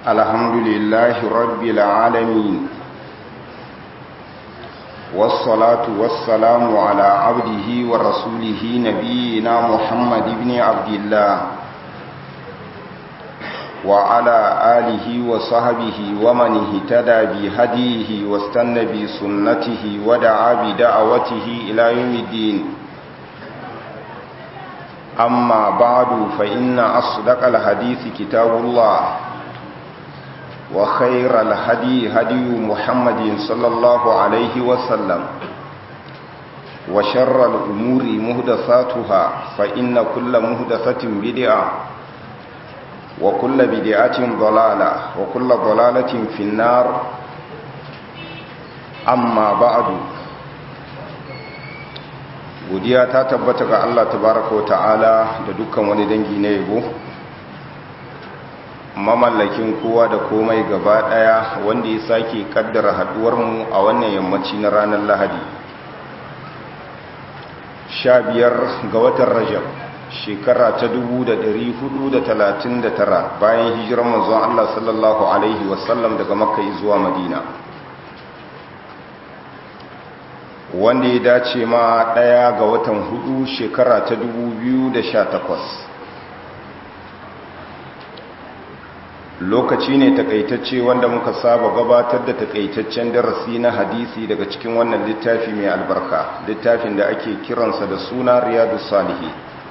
الحمد لله رب العالمين والصلاة والسلام على عبده ورسوله نبينا محمد بن عبد الله وعلى آله وصحبه ومن اهتدى بهديه واستنى بسنته ودعا بدعوته إلى يوم الدين أما بعد فإن أصدق الحديث كتاب الله وخير الهدي هدي محمد صلى الله عليه وسلم وشر الأمور مهدثاتها فإن كل مهدثة بدعة وكل بدعة ضلالة وكل ضلالة في النار أما بعد godiya ta tabbata ga Allah tabaraka ta'ala da dukkan wani dangi na yabo mamallakin kowa da komai gaba daya wanda ya sake kaddara haduwar mu a wannan yammaci na ranar Lahadi 15 ga watan Rajab shekara ta 1439 bayan hijirar manzon Allah sallallahu alaihi wasallam daga Makka zuwa Madina wanda ya dace ma ɗaya ga watan hudu shekara ta 2018 lokaci ne takaitacce wanda muka saba gabatar da takaitaccen darasi na hadisi daga cikin wannan littafi mai albarka littafin da ake kiransa da suna riyadu salihi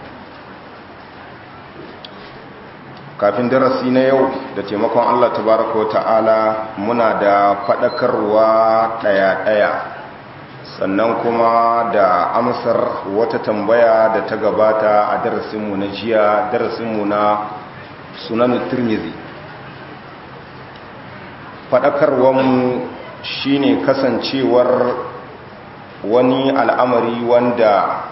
kafin darasi na yau da taimakon allah tabaraka wa ta'ala muna da faɗakarwa ɗaya-ɗaya sannan kuma da amsar wata tambaya da ta gabata a darasinmu na jiya darasinmu na sunan turmizi faɗakarwanmu shine kasancewar wani al'amari wanda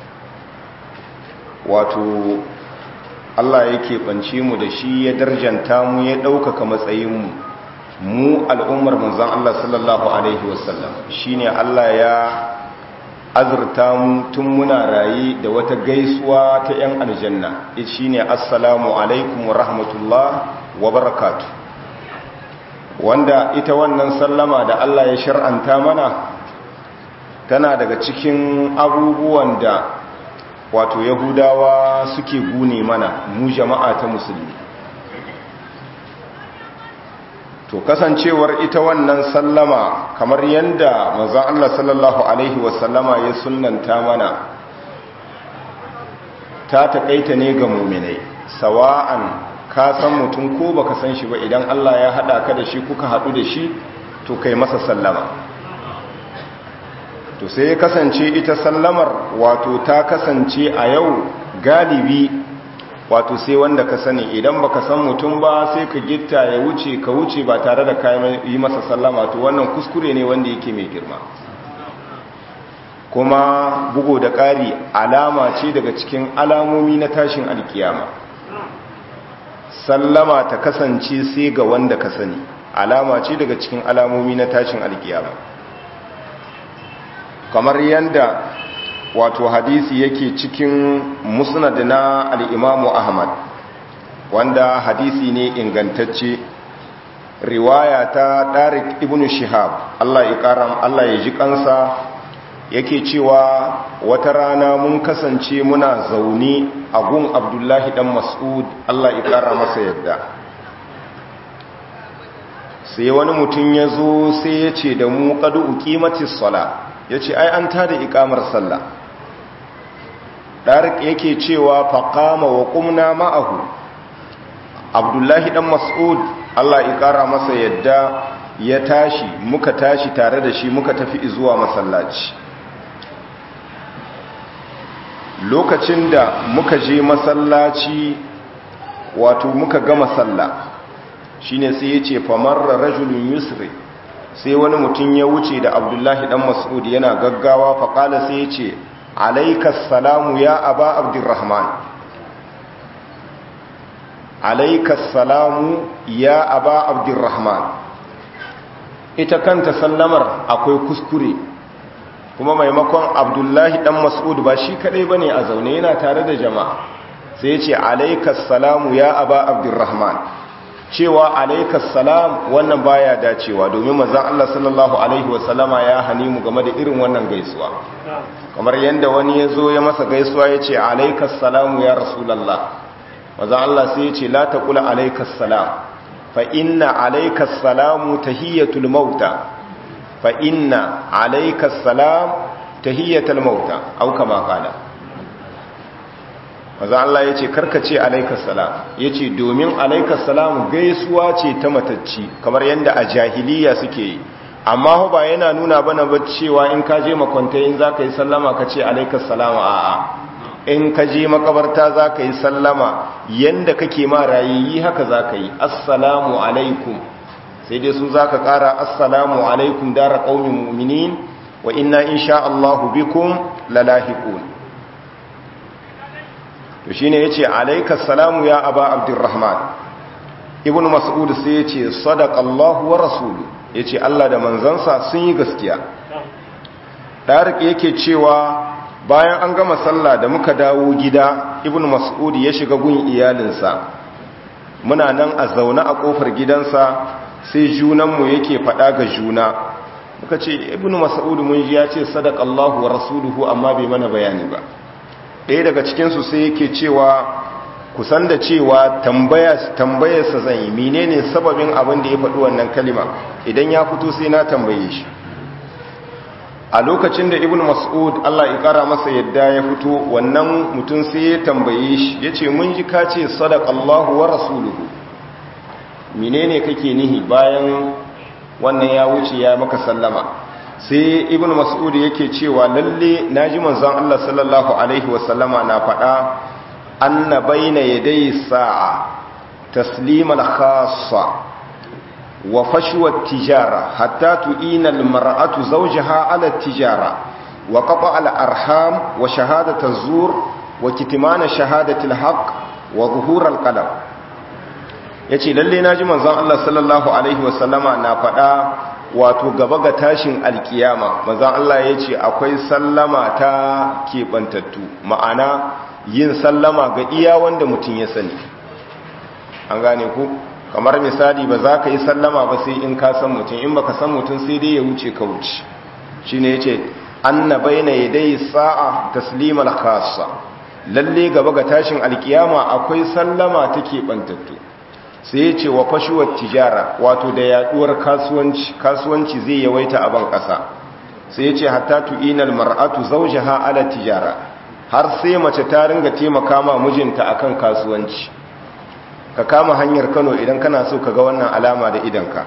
wato Allah yake ɓance mu da shi ya darjanta mu ya ɗaukaka matsayinmu mu al'ummar manzan Allah sallallahu Alaihi wasallam shi ne Allah ya azurta mu tun muna raye da wata gaisuwa ta ‘yan aljanna shi ne assalamu alaikum wa rahmatullah wa barakatu wanda ita wannan sallama da Allah ya shar'anta mana tana daga cikin abubuwan da wato yahudawa suke gune mana mu jama'a ta musulmi to kasancewar ita wannan sallama kamar yadda manzon Allah sallallahu alaihi wasallama ya sunnanta mana ta takaita ne ga mu'minai sawa'an ka san mutum ko baka san shi ba idan Allah ya hada ka da shi kuka hadu da shi to kai masa sallama to sai ya kasance ita sallamar wato ta kasance a yau galibi wato sai wanda ka sani idan baka san mutum ba sai ka gitta ya wuce ka wuce ba tare da kayan yi masa sallama to wannan kuskure ne wanda yake mai girma kuma bugo da ƙari alama ce daga cikin alamomi na tashin alkiyama sallama ta kasance sai ga wanda ka sani alama ce daga cikin alamomi na tashin alkiyama kamar yanda wato hadisi yake cikin musnad na al'imamu ahmad wanda hadisi ne ingantacce riwaya ta ɗarik ibn shihab Allah ya ƙara Allah ya ji kansa yake cewa wata rana mun kasance muna zaune a gun abdullahi ɗan mas'ud Allah ya ƙara masa yadda sai wani mutum ya zo sai ya ce da mu ƙadu uƙimatis sala ya ce ai an tada iƙamar sallah ɗarik yake cewa faƙama wa ƙumna ma'ahu abdullahi ɗan mas'ud allah ƙara masa yadda ya tashi muka tashi tare da shi muka tafi zuwa masallaci lokacin da muka je masallaci wato muka gama sallah shine sai ya ce famarra rajulun yusri sai wani mutum ya wuce da abdullahi ɗan mas'ud yana gaggawa faƙala sai ya ce alaikas salamu ya aba abdurrahman alaikas salamu ya aba abdurrahman ita kanta sallamar akwai kuskure kuma maimakon abdullahi dan mas'ud ba shi kadai bane a zaune yana tare da jama'a sai ce alaikas salamu ya aba abdurrahman cewa alaikas salam wannan baya dacewa domin manzon Allah sallallahu alaihi wasallama ya hani mu game da irin wannan gaisuwa kamar yanda wani ya zo ya masa gaisuwa ya ce alaikas salamu ya rasulullah manzon Allah sai ya ce la taqula alaikas salam fa inna alaikas salamu tahiyatul mauta fa inna alaikas salam tahiyatul mauta au kama qala maza Allah ya ce karkace alaikas salam ya ce domin alaikas salam gaisuwa ce ta matacci kamar yadda a jahiliya suke yi amma ba yana nuna bana ba cewa in ka je makwanta in za ka yi sallama ka ce alaikas salam a'a in ka je makabarta za ka yi sallama yadda kake ma rayayi haka za ka yi assalamu alaikum sai dai su za ka kara assalamu alaikum dara ƙaunin mu'minin wa inna insha Allahu bikum lalahiqun to shine yace alayka salamu ya aba abdurrahman ibn mas'ud sai yace sadaqallahu wa rasulu yace Allah da manzansa sun yi gaskiya darik yake cewa bayan an gama sallah da muka dawo gida ibn mas'ud ya shiga gun iyalinsa muna nan a zaune a kofar gidansa sai junanmu yake fada ga juna muka ce ibn mas'ud mun ji ya ce sadaqallahu wa rasuluhu amma bai mana bayani ba ɗaya daga cikinsu sai yake cewa kusan da cewa tambayarsa zan yi menene sababin abin da ya faɗi wannan kalima idan ya fito sai na tambaye shi a lokacin da ibn mas'ud Allah ya ƙara masa yadda ya fito wannan mutum sai ya tambaye shi ya ce mun ji ka ce sadakallahu wa rasuluhu menene kake nihi bayan wannan ya wuce ya maka sallama sai ibn mas'ud yake cewa lalle naji manzon Allah sallallahu alaihi wasallama na faɗa anna baina yaday sa'a taslimal khassa wa fashwa tijara hatta tu'ina almar'atu zawjaha ala tijara wa qata al-arham wa shahadatu az-zur wa kitmana shahadati al-haqq wa zuhur al-qadam yace lalle naji manzon Allah sallallahu alaihi wasallama na faɗa wato gaba ga tashin alkiyama mazan Allah ya ce akwai sallama ta keɓantattu ma'ana yin sallama ga iya wanda mutum ya sani an gane ku kamar misali ba za ka yi sallama ba sai in ka san mutum in ba ka san mutum sai dai ya wuce ka wuce shi ne ya ce an na baina ya dai sa'a taslimar khasa lalle gaba ga tashin alkiyama akwai sallama ta keɓantattu sai ya ce wa fashuwar tijara wato da yaduwar kasuwanci kasuwanci zai yawaita a ban ƙasa sai ya ce hatta tu'inal mar'atu zawjaha ala tijara har sai mace ta ringa taimaka ma mijinta akan kasuwanci ka kama hanyar Kano idan kana so ka ga wannan alama da idanka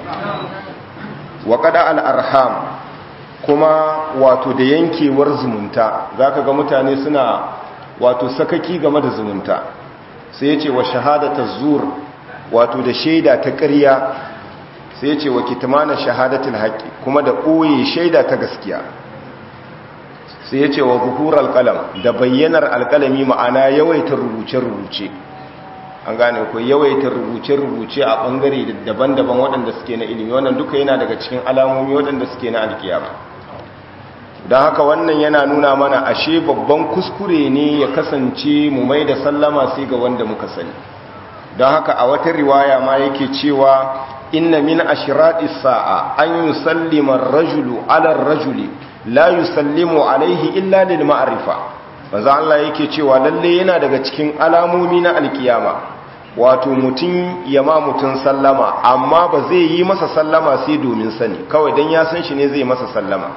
wa qada al arham kuma wato da yankewar zumunta zaka ga mutane suna wato sakaki game da zumunta sai ya ce wa shahadatu zur wato da shaida ta ƙarya sai ce wa kitmana shahadatul haqqi kuma da ɓoye shaida ta gaskiya sai ya ce wa zuhur alqalam da bayyanar alqalami ma'ana yawaitar rubuce-rubuce an gane ko yawaitar rubuce-rubuce a bangare daban-daban waɗanda suke na ilimi wannan duka yana daga cikin alamomi waɗanda suke na alkiyama don haka wannan yana nuna mana ashe babban kuskure ne ya kasance mu mai da sallama sai ga wanda muka sani don haka a wata riwaya ma yake cewa inna min ashirati sa'a an yusallima ar-rajulu 'ala ar-rajuli la yusallimu alaihi illa lil ma'rifa manzo Allah yake cewa lalle yana daga cikin alamomi na alkiyama wato mutum ya ma mutum sallama amma ba zai yi masa sallama sai domin sani kawai dan ya san shi ne zai masa sallama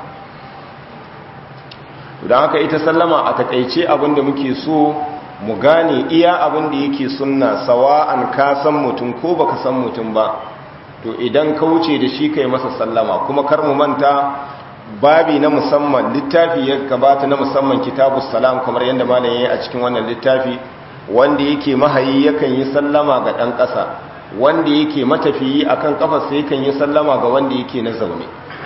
don haka ita sallama a takaice abinda muke so mu gane iya abin da yake sunna sawa'an ka san mutum ko baka san mutum ba to idan ka wuce da shi kai masa sallama kuma kar mu manta babi na musamman littafi ya gabata na musamman kitabus salam kamar yadda malam yayi a cikin wannan littafi wanda yake mahayi yakan yi sallama ga dan ƙasa wanda yake matafiyi akan kafarsa yakan yi sallama ga wanda yake na zaune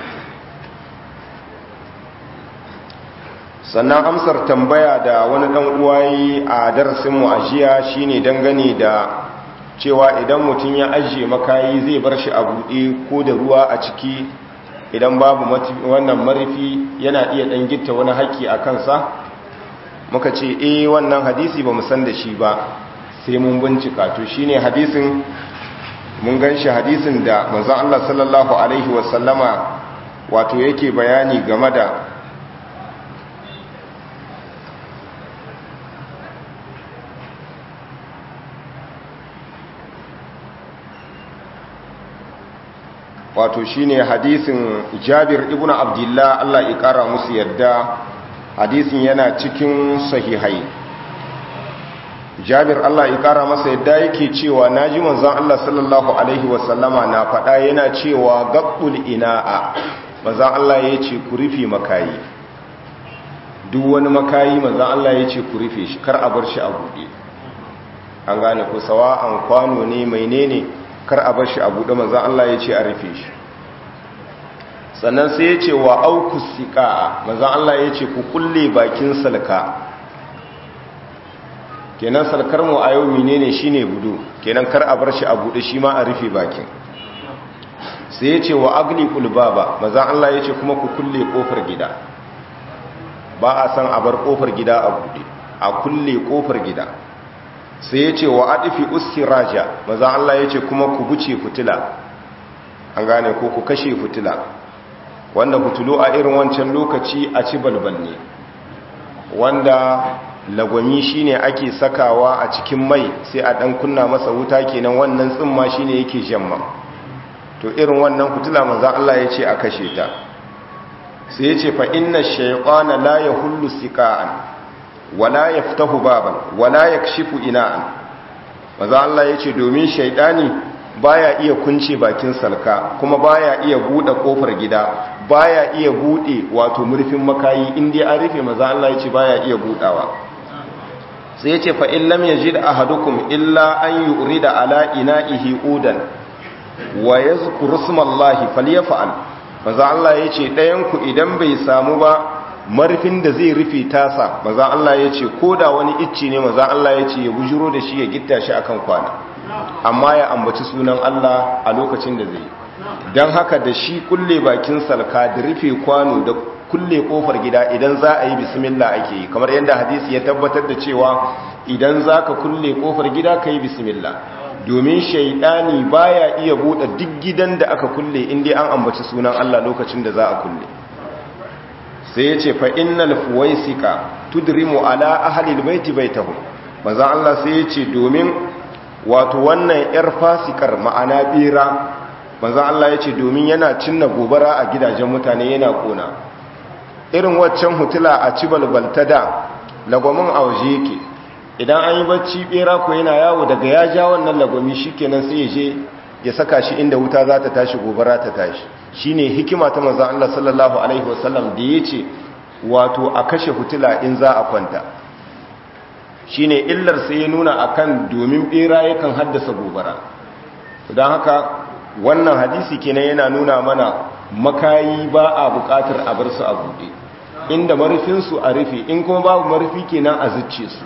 sannan amsar tambaya da wani dan uwayi a darasin mu a jiya shine dangane da cewa idan mutum ya ajiye makayi zai bar shi a buɗe ko da ruwa a ciki idan babu wannan marifi yana iya dan gitta wani haƙƙi a kansa muka ce eh wannan hadisi ba mu san da shi ba sai mun bincika to shine hadisin mun gan shi hadisin da manzon Allah sallallahu alaihi wasallama wato yake bayani game da wato shine hadisin Jabir ibn Abdullah Allah ya kara musu yadda hadisin yana cikin sahihai Jabir Allah ya kara masa yadda yake cewa naji manzon Allah sallallahu alaihi wasallama na faɗa yana cewa gabbul ina'a manzon Allah yace ku rufe makayi duk wani makayi manzon Allah yace ku rufe shi kar a bar shi a buɗe an gane ko sawa'an kwano ne menene kar a bar shi a buɗe manzan Allah ya ce a rufe shi sannan sai ya ce wa auku siƙa manzan Allah ya ce ku kulle bakin salka kenan salkar mu a yau menene shine budu kenan kar a bar shi a buɗe shi ma a rufe bakin sai ya ce wa agli kulbaba manzan Allah ya ce kuma ku kulle kofar gida ba a san a bar kofar gida a buɗe a kulle kofar gida sai ya ce wa adifi uskiraja maza Allah ya ce kuma ku buce fitila an gane ko ku kashe fitila wanda fitilu a irin wancan lokaci a ci balbal ne wanda lagwami shine ake sakawa a cikin mai sai a dan kunna masa wuta kenan wannan tsimma shine yake jamma to irin wannan fitila maza Allah ya ce a kashe ta sai ya ce fa inna shaytana la yahullu siqa'an wala ya fitahu baban wala ya kashifu ina'an maza Allah ya ce domin shaidani baya iya kunce bakin salka kuma baya iya buɗe ƙofar gida baya iya buɗe wato murfin makayi inda an rufe maza Allah ya ce baya iya buɗawa sai ya ce fa'in lam ya ji da ahadukum illa an yi uri da ala ina'ihi udan wa ya zukuru sumallahi falyafa'al maza Allah ya ce ɗayanku idan bai samu ba marfin da zai rufe tasa maza Allah ya ce ko da wani icci ne maza Allah ya ce ya bujiro da shi ya gitta shi akan kwana amma ya ambaci sunan Allah a lokacin da zai don haka da shi kulle bakin salka da rufe kwano da kulle kofar gida idan za a yi bismillah ake yi kamar yadda hadisi ya tabbatar da cewa idan za ka kulle kofar gida ka yi bismillah domin shaidani baya iya buɗe duk gidan da aka kulle inda an ambaci sunan Allah lokacin da za a kulle sai ya ce fa innal fuwaisika tudrimu ala ahlil baiti baitahum manzon Allah sai ya ce domin wato wannan yar fasikar ma'ana bira manzon Allah ya ce domin yana cinna gobara a gidajen mutane yana kona irin waccan hutula a ci balbalta da lagwamin a waje yake idan an yi bacci bera ko yana yawo daga ya ja wannan lagwami shikenan sai ya je ya saka shi inda wuta za ta tashi gobara ta tashi shine hikima ta manzon Allah sallallahu alaihi wasallam da yace wato a kashe hutula in za a kwanta shine illar sai ya nuna akan domin bera yakan haddasa gobara don haka wannan hadisi kenan yana nuna mana makayi ba a bukatar a bar su a buɗe inda marufinsu a rufe in kuma babu marufi kenan a zucce su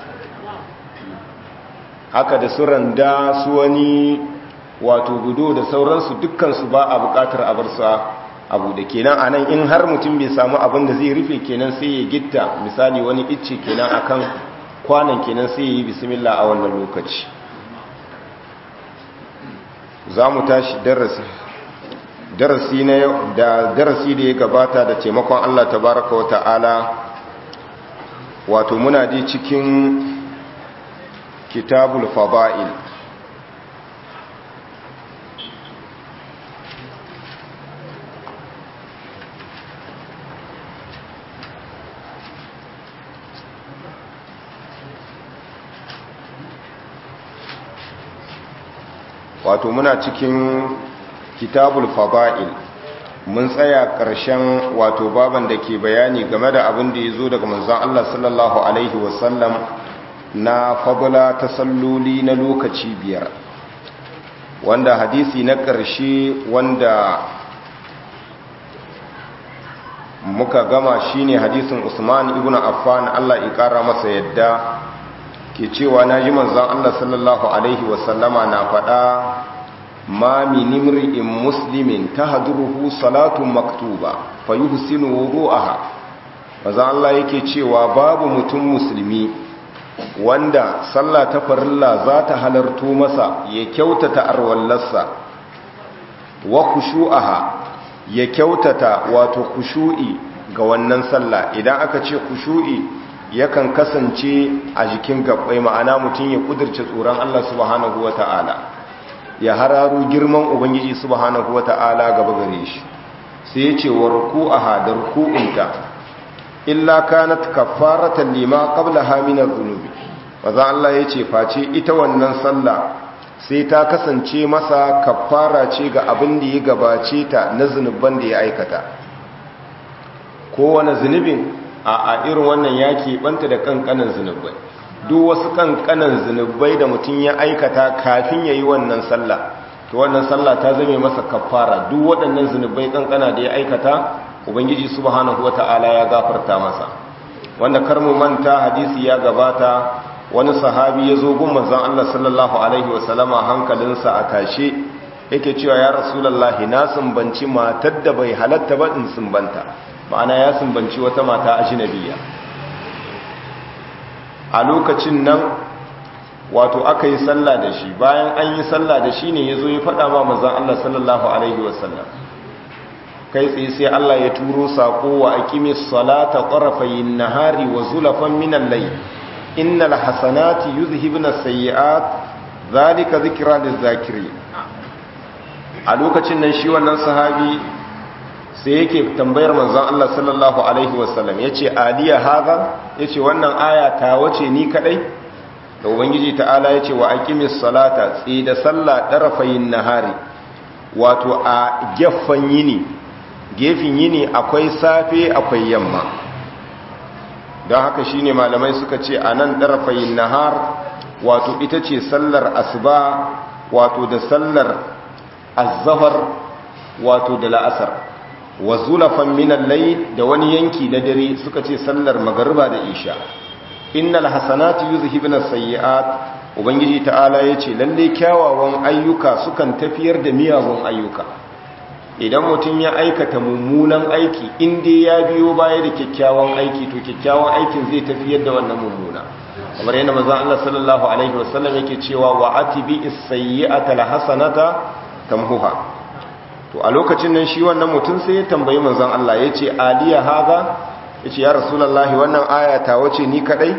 haka da su randa su wani wato gudo da sauransu dukkansu ba a bukatar a bar su a buɗe kenan anan in har mutum bai samu abin da zai rufe kenan sai ya gitta misali wani icce kenan akan kwanan kenan sai ya yi bismillah a wannan lokaci za mu tashi darasi darasi na da darasi da ya gabata da taimakon Allah tabaraka wa ta'ala wato muna di cikin kitabul fada'il wato muna cikin kitabul fada'il mun tsaya ƙarshen wato baban da ke bayani game da abin da ya zo daga manzon Allah sallallahu alaihi wasallam na fadula ta salloli na lokaci biyar wanda hadisi na ƙarshe wanda muka gama shine hadisin Usman ibn Affan Allah ya ƙara masa yadda ke cewa na ji manzan Allah sallallahu Alaihi wasallama na faɗa ma minimri'in muslimin ta haduruhu salatun maktuba fa yi husinu wuru'aha manzan Allah yake cewa babu mutum musulmi wanda sallah ta farilla za ta halarto masa ya kyautata arwallarsa wa khushu'aha ya kyautata wato khushu'i ga wannan sallah idan aka ce khushu'i yakan kasance a jikin gabbai ma'ana mutum ya kudirce tsoron Allah subhanahu wata'ala ya hararu girman ubangiji subhanahu wata'ala gaba gare shi sai ya ce wa ruku'aha da ruku'unta illa kanat kaffaratan lima qablaha min adh-dhunubi maza Allah ya ce face ita wannan sallah sai ta kasance masa kaffara ce ga abin da ya gabace ta na zunuban da ya aikata kowane zunubin a a irin wannan ya keɓanta da kankanan zunubai duk wasu kankanan zunubai da mutum ya aikata kafin ya yi wannan sallah to wannan sallah ta zame masa kaffara duk waɗannan zunubai kankana da ya aikata ubangiji subhanahu wata'ala ya gafarta masa wanda kar mu manta hadisi ya gabata wani sahabi ya zo gun manzon Allah sallallahu alaihi wasallama hankalinsa a tashe yake cewa ya rasulullahi na sumbanci matar da bai halatta ba in sumbanta ma'ana ya sumbanci wata mata ajnabiya a lokacin nan wato aka yi sallah da shi bayan an yi sallah da shi ne ya zo ya faɗa ma manzon Allah sallallahu alaihi wasallam kai tsaye sai Allah ya turo sako wa aqimis salata tarafayin nahari wa zulafan minal layl innal hasanati yuzhibna sayyi'at zalika zikra lizakirin a lokacin nan shi wannan sahabi sai yake tambayar manzon Allah sallallahu alaihi wasallam yace aliya haza yace wannan aya ta wace ni kadai da ubangiji ta'ala yace wa aqimis salata tsi da sallah darafayin nahari wato a gefen yini gefin yini akwai safe akwai yamma don haka shine malamai suka ce a nan ɗarafayin nahar wato ita ce sallar asuba wato da sallar azahar wato da la'asar wa zulafan minan lai da wani yanki na dare suka ce sallar magariba da isha innal hasanatu yuzhibna sayyi'at ubangiji ta'ala yace lalle kyawawan ayyuka sukan tafiyar da miyagun ayyuka idan mutum ya aikata mummunan aiki inda ya biyo baya da kyakkyawan aiki to kyakkyawan aikin zai tafiyar da wannan mummuna kamar yadda manzon Allah sallallahu alaihi wasallam yake cewa wa atibi as-sayyi'ata al-hasanata tamhuha to a lokacin nan shi wannan mutum sai ya tambayi manzon Allah yace aliya haza yace ya rasulullahi wannan aya ta wace ni kadai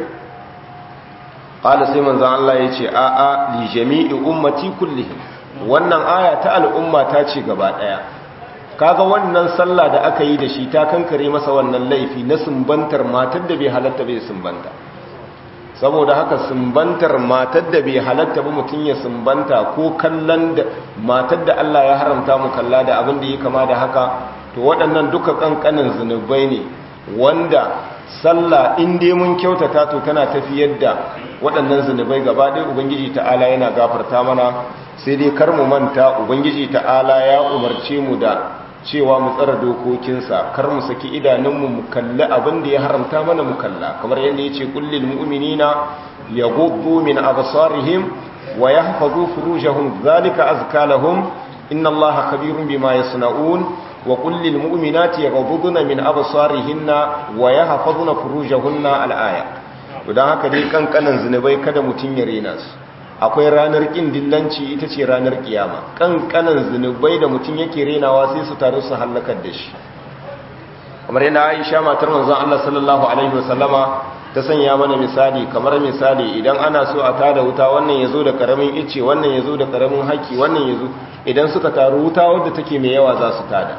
qala sai manzon Allah yace a a li jami'i ummati kullihim wannan aya ta al'umma ta ce gaba daya kaga wannan sallah da aka yi da shi ta kankare masa wannan laifi na sumbantar matar da bai halatta bai sumbanta saboda haka sumbantar matar da bai halatta ba mutum ya sumbanta ko kallon da matar da Allah ya haramta mu kalla da abin da ya kama da haka to waɗannan duka kankanin zunubai ne wanda sallah in dai mun kyautata to tana tafiyar da waɗannan zunubai gaba ɗaya ubangiji ta'ala yana gafarta mana sai dai kar mu manta ubangiji ta'ala ya umarce mu da cewa mu tsara dokokinsa kar mu saki idanunmu mu kalli abin da ya haramta mana mu kalla kamar yadda ya ce kullil mu'minina yaghuddu min absarihim wa yahfazu furujahum zalika azka lahum inna allaha khabirun bima yasna'un wa kullil mu'minati yaghudduna min absarihinna wa yahfazuna furujahunna al-aya to dan haka dai kankanan zinubai kada mutun ya rena su akwai ranar ƙin dillanci ita ce ranar ƙiyama ƙanƙanan zunubai da mutum yake renawa sai su taru su hallakar da shi kamar yana aisha matar manzon Allah sallallahu alaihi wasallama ta sanya mana misali kamar misali idan ana so a tada wuta wannan yazo da karamin ice wannan yazo da karamin haki wannan yazo idan suka taru wuta wadda take mai yawa za su tada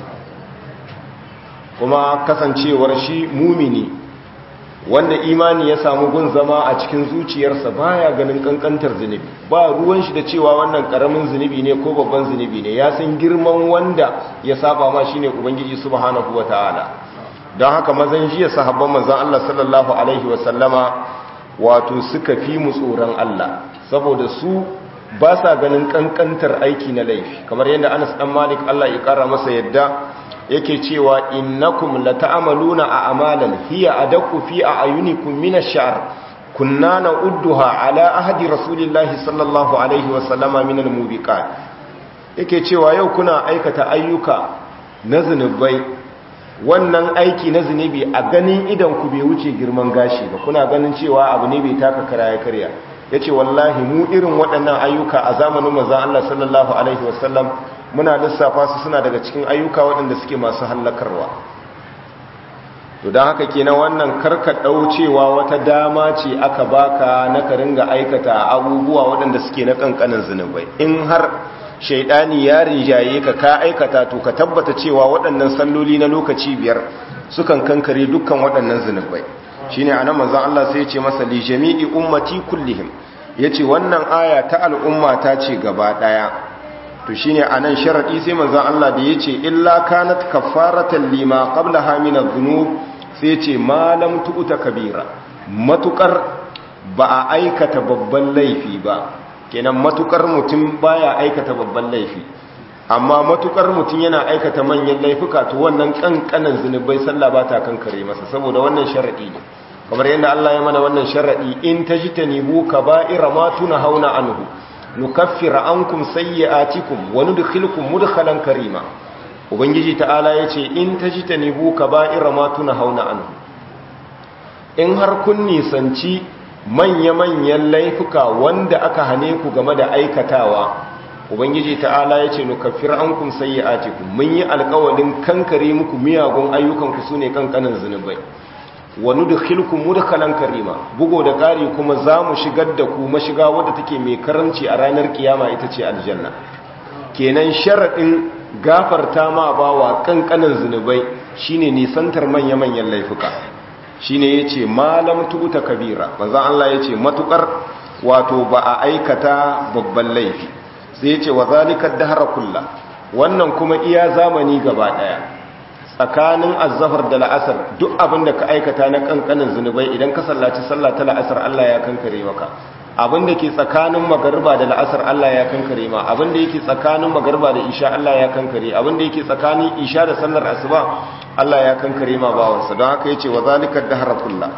kuma kasancewar shi mumini wanda imani ya samu gun zama a cikin zuciyarsa baya ganin kankantar zunubi ba ruwan shi da cewa wannan karamin zunubi ne ko babban zunubi ne ya san girman wanda ya saba ma shine ubangiji subhanahu wataala don haka mazan jiya sahabban manzon Allah sallallahu alaihi wasallama wato suka fi mu tsoron Allah saboda su ba sa ganin kankantar aiki na laifi kamar yadda Anas dan Malik Allah ya kara masa yadda yake cewa innakum lata'amaluna a amalan hiya adaqu fi a'yunikum min ash-sha'r kunna na'udduha ala ahdi rasulillahi sallallahu alaihi wa sallama min al-mubiqat yake cewa yau kuna aikata ayyuka na zinubai wannan aiki na zinubi a ganin idan ku bai wuce girman gashi ba kuna ganin cewa abu ne bai taka karaya karya yace wallahi mu irin waɗannan ayyuka a zamanin manzon Allah sallallahu alaihi wasallam muna lissafa su suna daga cikin ayyuka waɗanda suke masu hallakarwa to don haka kenan wannan karka cewa wata dama ce aka baka na ka ringa aikata abubuwa waɗanda suke na kankanin zunubai in har shaidani ya rinjaye ka ka aikata to ka tabbata cewa waɗannan salloli na lokaci biyar sukan kankare dukkan waɗannan zunubai shine anan manzon Allah sai ya ce masa li jami'i ummati kullihim yace wannan aya ta al'umma ta ce gaba daya to shine anan sharadi sai manzon Allah da yace illa kanat kaffaratan lima qablaha min adh-dhunub sai yace ma lam tu'ta kabira matukar ba a aikata babban laifi ba kenan matukar mutum baya aikata babban laifi amma matukar mutum yana aikata manyan laifuka to wannan kankanan zunubai sallah ba ta kankare masa saboda wannan sharadi ne kamar yadda Allah ya mana wannan sharadi in tajtanibu kaba'ira ma hauna anhu nukaffira ankum sayyi'atikum wa nudkhilukum mudkhalan karima ubangiji ta'ala yace in tajtanibu kaba'ira ma hauna anhu in har kun nisanci manya-manyan laifuka wanda aka hane ku game da aikatawa ubangiji ta'ala ya ce nukaffir an kun sayi atiku mun yi alkawalin kankare muku miyagun ayyukanku su ne kankanin zunubai wani da hilkun mudakalan karima bugo da ƙari kuma za mu shigar da ku mashiga wadda take mai karamci a ranar kiyama ita ce aljanna kenan sharaɗin gafarta ma bawa kankanin zunubai shine nisantar manya-manyan laifuka shine yace malam tuta kabira manzon Allah yace matukar wato ba a aikata babban laifi sai yace wa zalika dahra kullu wannan kuma iya zamani gaba daya tsakanin azzafar da la'asar duk abin da ka aikata na kankanin zunubai idan ka sallaci sallah ta la'asar Allah ya kankare maka abin da ke tsakanin magarba da la'asar Allah ya kankare ma abin da yake tsakanin magarba da isha Allah ya kankare abin da yake tsakanin isha da sallar asuba Allah ya kankare ma bawansa don haka yace wa zalika dahra kullu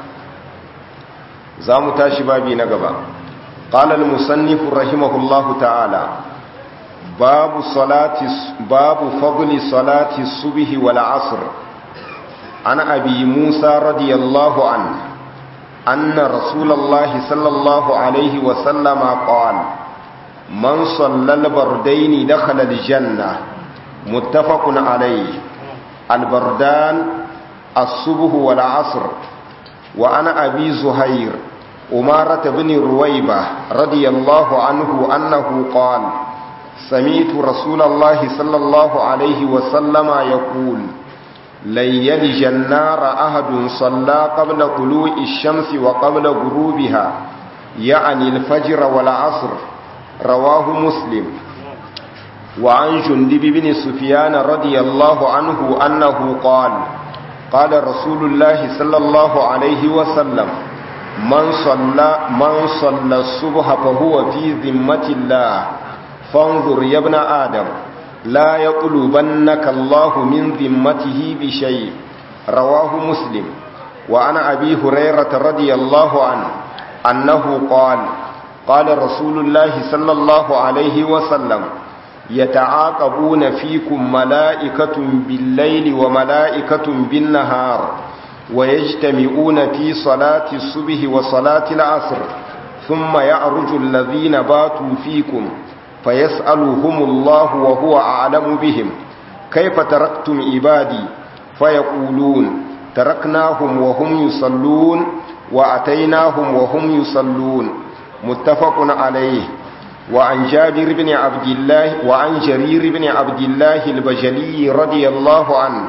zamu tashi babi na gaba qala al musannif rahimahullahu ta'ala babu salati babu fadli salati subhi wal asr ana abi musa radiyallahu anhu anna rasulullahi sallallahu alaihi wa sallama qala man sallal bardaini dakhala al janna muttafaqun alayhi البردان الصبح والعصر وأنا أبي زهير أمارة بن رويبة رضي الله عنه أنه قال سميت رسول الله صلى الله عليه وسلم يقول لن يلج النار أحد صلى قبل طلوع الشمس وقبل غروبها يعني الفجر والعصر رواه مسلم وعن جندب بن سفيان رضي الله عنه أنه قال قال رسول الله صلى الله عليه وسلم من صلى من صلى الصبح فهو في ذمة الله فانظر يا ابن آدم لا يطلبنك الله من ذمته بشيء رواه مسلم وعن أبي هريرة رضي الله عنه أنه قال قال رسول الله صلى الله عليه وسلم يتعاقبون فيكم ملائكة بالليل وملائكة بالنهار ويجتمعون في صلاة الصبح وصلاة العصر ثم يعرج الذين باتوا فيكم فيسألهم الله وهو أعلم بهم كيف تركتم عبادي فيقولون تركناهم وهم يصلون وأتيناهم وهم يصلون متفق عليه وعن جابر بن عبد الله وعن جرير بن عبد الله البجلي رضي الله عنه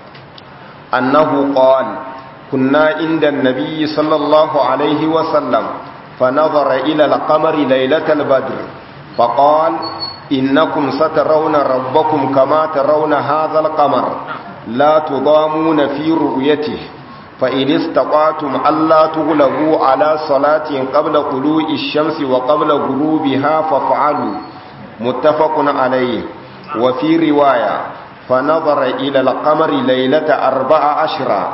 أنه قال كنا عند النبي صلى الله عليه وسلم فنظر إلى القمر ليلة البدر فقال إنكم سترون ربكم كما ترون هذا القمر لا تضامون في رؤيته فإن استطعتم ألا تغلبوا على صلاة قبل طلوع الشمس وقبل غروبها فافعلوا متفق عليه وفي رواية فنظر إلى القمر ليلة أربع عشرة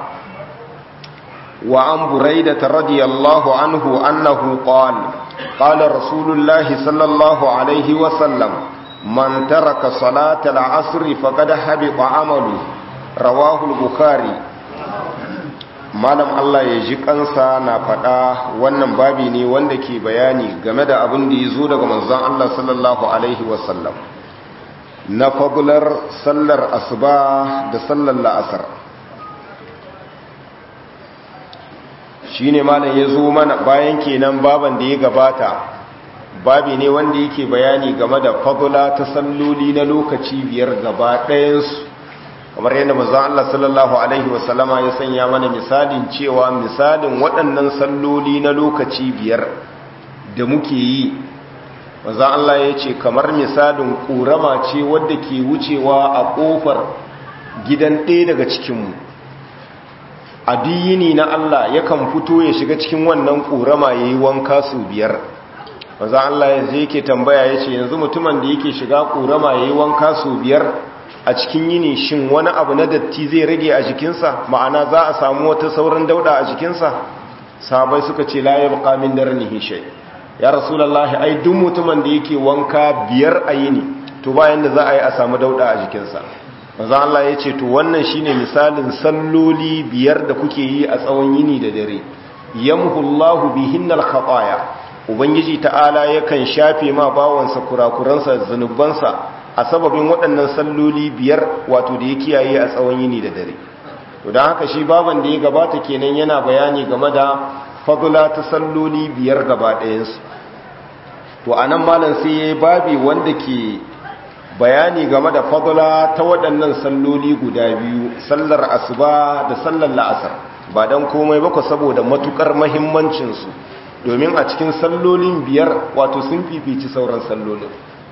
وعن بريدة رضي الله عنه أنه قال قال رسول الله صلى الله عليه وسلم من ترك صلاة العصر فقد حبط عمله رواه البخاري malam Allah ya ji kansa na faɗa wannan babi ne wanda ke bayani game da abin da ya zo daga manzon Allah sallallahu alaihi wasallam na fagular sallar asuba da sallar la'asar shi ne malam ya zo mana bayan kenan baban da ya gabata babi ne wanda yake bayani game da fagula ta salloli na lokaci biyar gaba ɗayansu kamar yadda maza Allah sallallahu Alaihi wasallama ya sanya mana misalin cewa misalin waɗannan salloli na lokaci biyar da muke yi maza Allah ya ce kamar misalin ƙorama ce wadda ke wucewa a ƙofar gidan ɗaya daga cikinmu a diyini na Allah yakan fito ya shiga cikin wannan ƙorama ya yi wanka su biyar maza Allah ya zai ke tambaya ya ce yanzu mutumin da yake shiga ƙorama ya yi wanka su biyar a cikin yini shin wani abu na datti zai rage a jikinsa ma'ana za a samu wata sauran dauda a jikinsa sahabai suka ce la yabqa min darnihi shay ya rasulullahi ai duk mutumin da yake wanka biyar a yini to bayan da za a yi a samu dauda a jikinsa manzo Allah ya ce to wannan shine misalin salloli biyar da kuke yi a tsawon yini da dare yamhullahu bihinnal khataya ubangiji ta'ala yakan shafe ma bawansa kurakuransa zanubansa a sababin waɗannan salloli biyar wato da ya kiyaye a tsawon yini da dare to don haka shi baban da ya gabata kenan yana bayani game da fadula ta salloli biyar gaba ɗayansu to a nan malam sai ya yi babi wanda ke bayani game da fadula ta waɗannan salloli guda biyu sallar asuba da sallar la'asar ba don komai bako saboda matukar mahimmancinsu domin a cikin sallolin biyar wato sun fifici sauran sallolin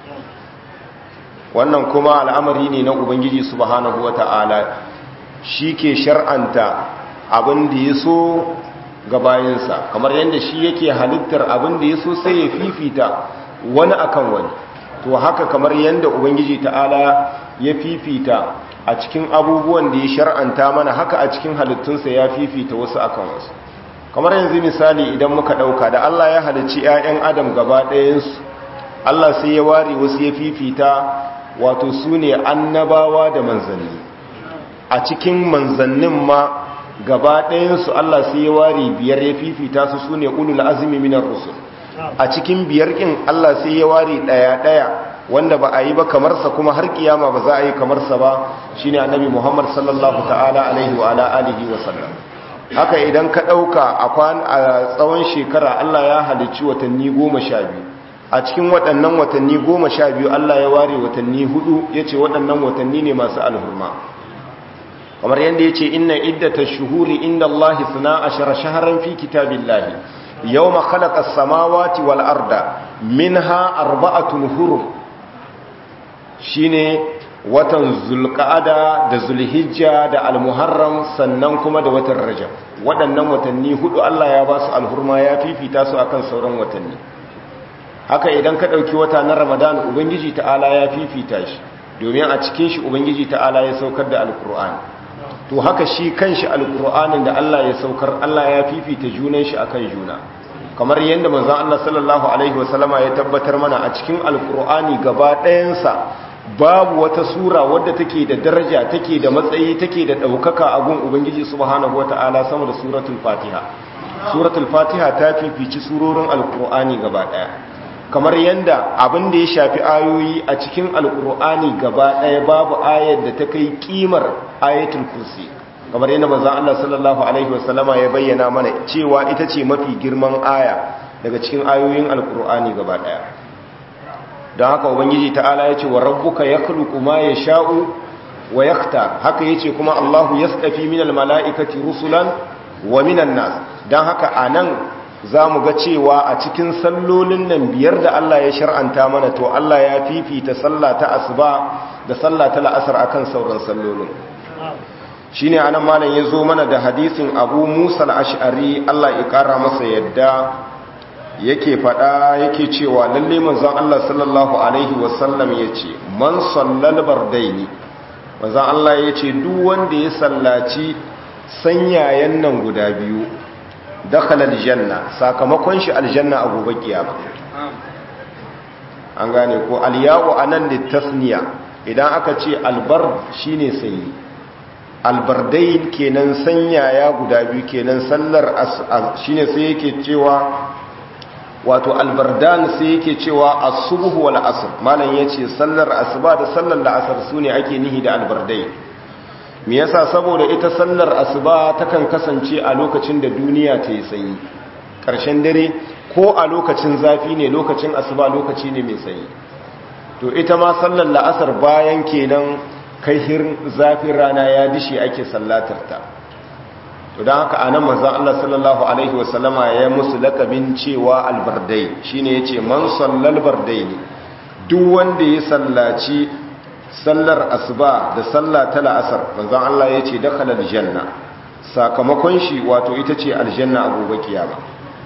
wannan kuma al'amari ne na ubangiji subhanahu wata'ala shi ke shar'anta abin da ya so ga bayansa kamar yadda shi yake halittar abin da ya so sai ya fifita wani akan wani to haka kamar yadda ubangiji ta'ala ya fifita a cikin abubuwan da ya shar'anta mana haka a cikin halittunsa ya fifita wasu akan wasu kamar yanzu misali idan muka ɗauka da Allah ya halicci 'ya'yan adam gaba ɗayansu Allah sai ya ware wasu ya fifita wato su ne annabawa da manzanni a cikin manzannin ma gaba ɗayansu Allah sai ya ware biyar ya fifita su su ne ulul azumi minar rusul a cikin biyar ƙin Allah sai ya ware ɗaya-ɗaya wanda ba a yi ba kamarsa kuma har kiyama ba za a yi kamarsa ba shine annabi Muhammad sallallahu ta'ala alaihi wa ala alihi wa sallam haka idan ka ɗauka a tsawon shekara Allah ya halicci watanni goma sha biyu a cikin waɗannan watanni goma sha biyu Allah ya ware watanni hudu ya ce waɗannan watanni ne masu alhurma kamar yadda ya ce inna iddata shuhuri inda Allah suna ashara shaharan fi kitabin lahi yau ma khalaƙa samawati wal arda min ha arba'atun hurum shi ne watan zulƙa'ada da zulhijja da almuharram sannan kuma da watan rajab waɗannan watanni hudu Allah ya ba su alhurma ya fifita su akan sauran watanni haka idan ka ɗauki wata na ramadan ubangiji ta'ala ya fifita shi domin a cikin shi ubangiji ta'ala ya saukar da alkur'ani to haka shi kanshi alkur'anin da Allah ya saukar Allah ya fifita junan shi akan juna kamar yadda manzon Allah sallallahu alaihi wasallama ya tabbatar mana a cikin alkur'ani gaba ɗayansa babu wata sura wadda take da daraja take da matsayi take da ɗaukaka a gun ubangiji subhanahu wata'ala sama da suratul fatiha suratul fatiha ta fifici surorin alkur'ani gaba ɗaya kamar yadda abin da ya shafi ayoyi a cikin alkur'ani gaba ɗaya babu ayar da ta kai kimar ayatul kursi kamar yadda manzon Allah sallallahu alaihi wasallama ya bayyana mana cewa ita ce mafi girman aya daga cikin ayoyin alkur'ani gaba ɗaya don haka ubangiji ta'ala ya ce wa rabbuka yakhluqu ma yasha'u wa yaktar haka yace kuma Allahu yastafi minal mala'ikati rusulan wa minan nas don haka anan za mu ga cewa a cikin sallolin nan biyar da Allah ya shar'anta mana to Allah ya fifita sallah ta asuba da sallah ta la'asar akan sauran sallolin shine anan malam ya zo mana da hadisin Abu Musa al-Ash'ari Allah ya kara masa yadda yake fada yake cewa lalle manzon Allah sallallahu alaihi wasallam yace man sallal bardaini manzon Allah yace duk wanda ya sallaci sanyayen nan guda biyu dakhala aljanna sakamakon shi aljanna a gobe kiyama an gane ko alya'u anan da tasniya idan aka ce albar shine sanyi albardain kenan sanyaya guda biyu kenan sallar shine sai yake cewa wato albardan sai yake cewa as-subh wal asr malam yace sallar asuba da sallar la'asar sune ake nihi da albardai me yasa saboda ita sallar asuba takan kasance a lokacin da duniya ta yi sanyi ƙarshen dare ko a lokacin zafi ne lokacin asuba lokaci ne mai sanyi to ita ma sallar la'asar bayan kenan kai hirin zafin rana ya dishi ake sallatarta to don haka anan manzon Allah sallallahu alaihi wasallama ya musu lakabin cewa albardai shine yace man sallal bardai ne duk wanda ya sallaci sallar asuba da sallah ta la'asar manzon Allah yace dakhala aljanna sakamakon shi wato ita ce aljanna a gobe kiyama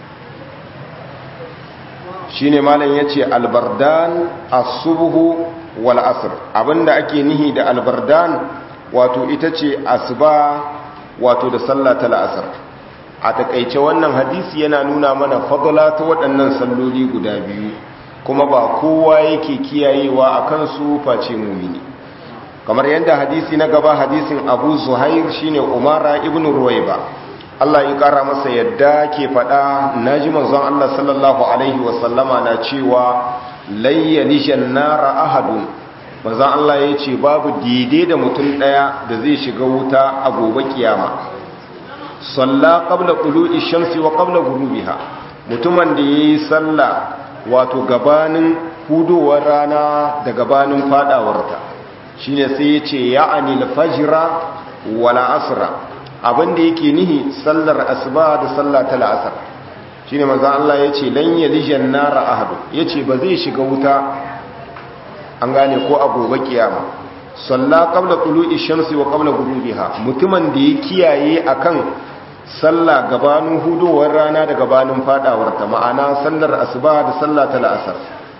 shine malam yace albardan as-subhu wal asr abinda ake nihi da albardan wato ita ce asuba wato da sallah ta la'asar a takaice wannan hadisi yana nuna mana fadla ta waɗannan salloli guda biyu kuma ba kowa yake kiyayewa a kansu face mumini kamar yadda hadisi na gaba hadisin abu zuhair shine umara ibn ruwaiba Allah ya kara masa yadda ke faɗa naji manzon Allah sallallahu alaihi wasallama na cewa layyali jannara ahadun manzon Allah ya ce babu daidai da mutum ɗaya da zai shiga wuta a gobe kiyama salla qabla qulu'i shamsi wa qabla ghurubiha mutumin da yayi sallah wato gabanin hudowar rana da gabanin fadawarta shine sai ya ce ya'ani al-fajra wala asra abinda yake nihi sallar asuba da sallah ta la'asar shine manzo Allah yace lan yalijan nara ahadu yace ba zai shiga wuta an gane ko a gobe kiyama salla qabla tulu'i shamsi wa qabla ghurubiha mutumin da ya kiyaye akan sallah gabanin hudowar rana da gabanin fadawar ta ma'ana sallar asuba da sallah ta la'asar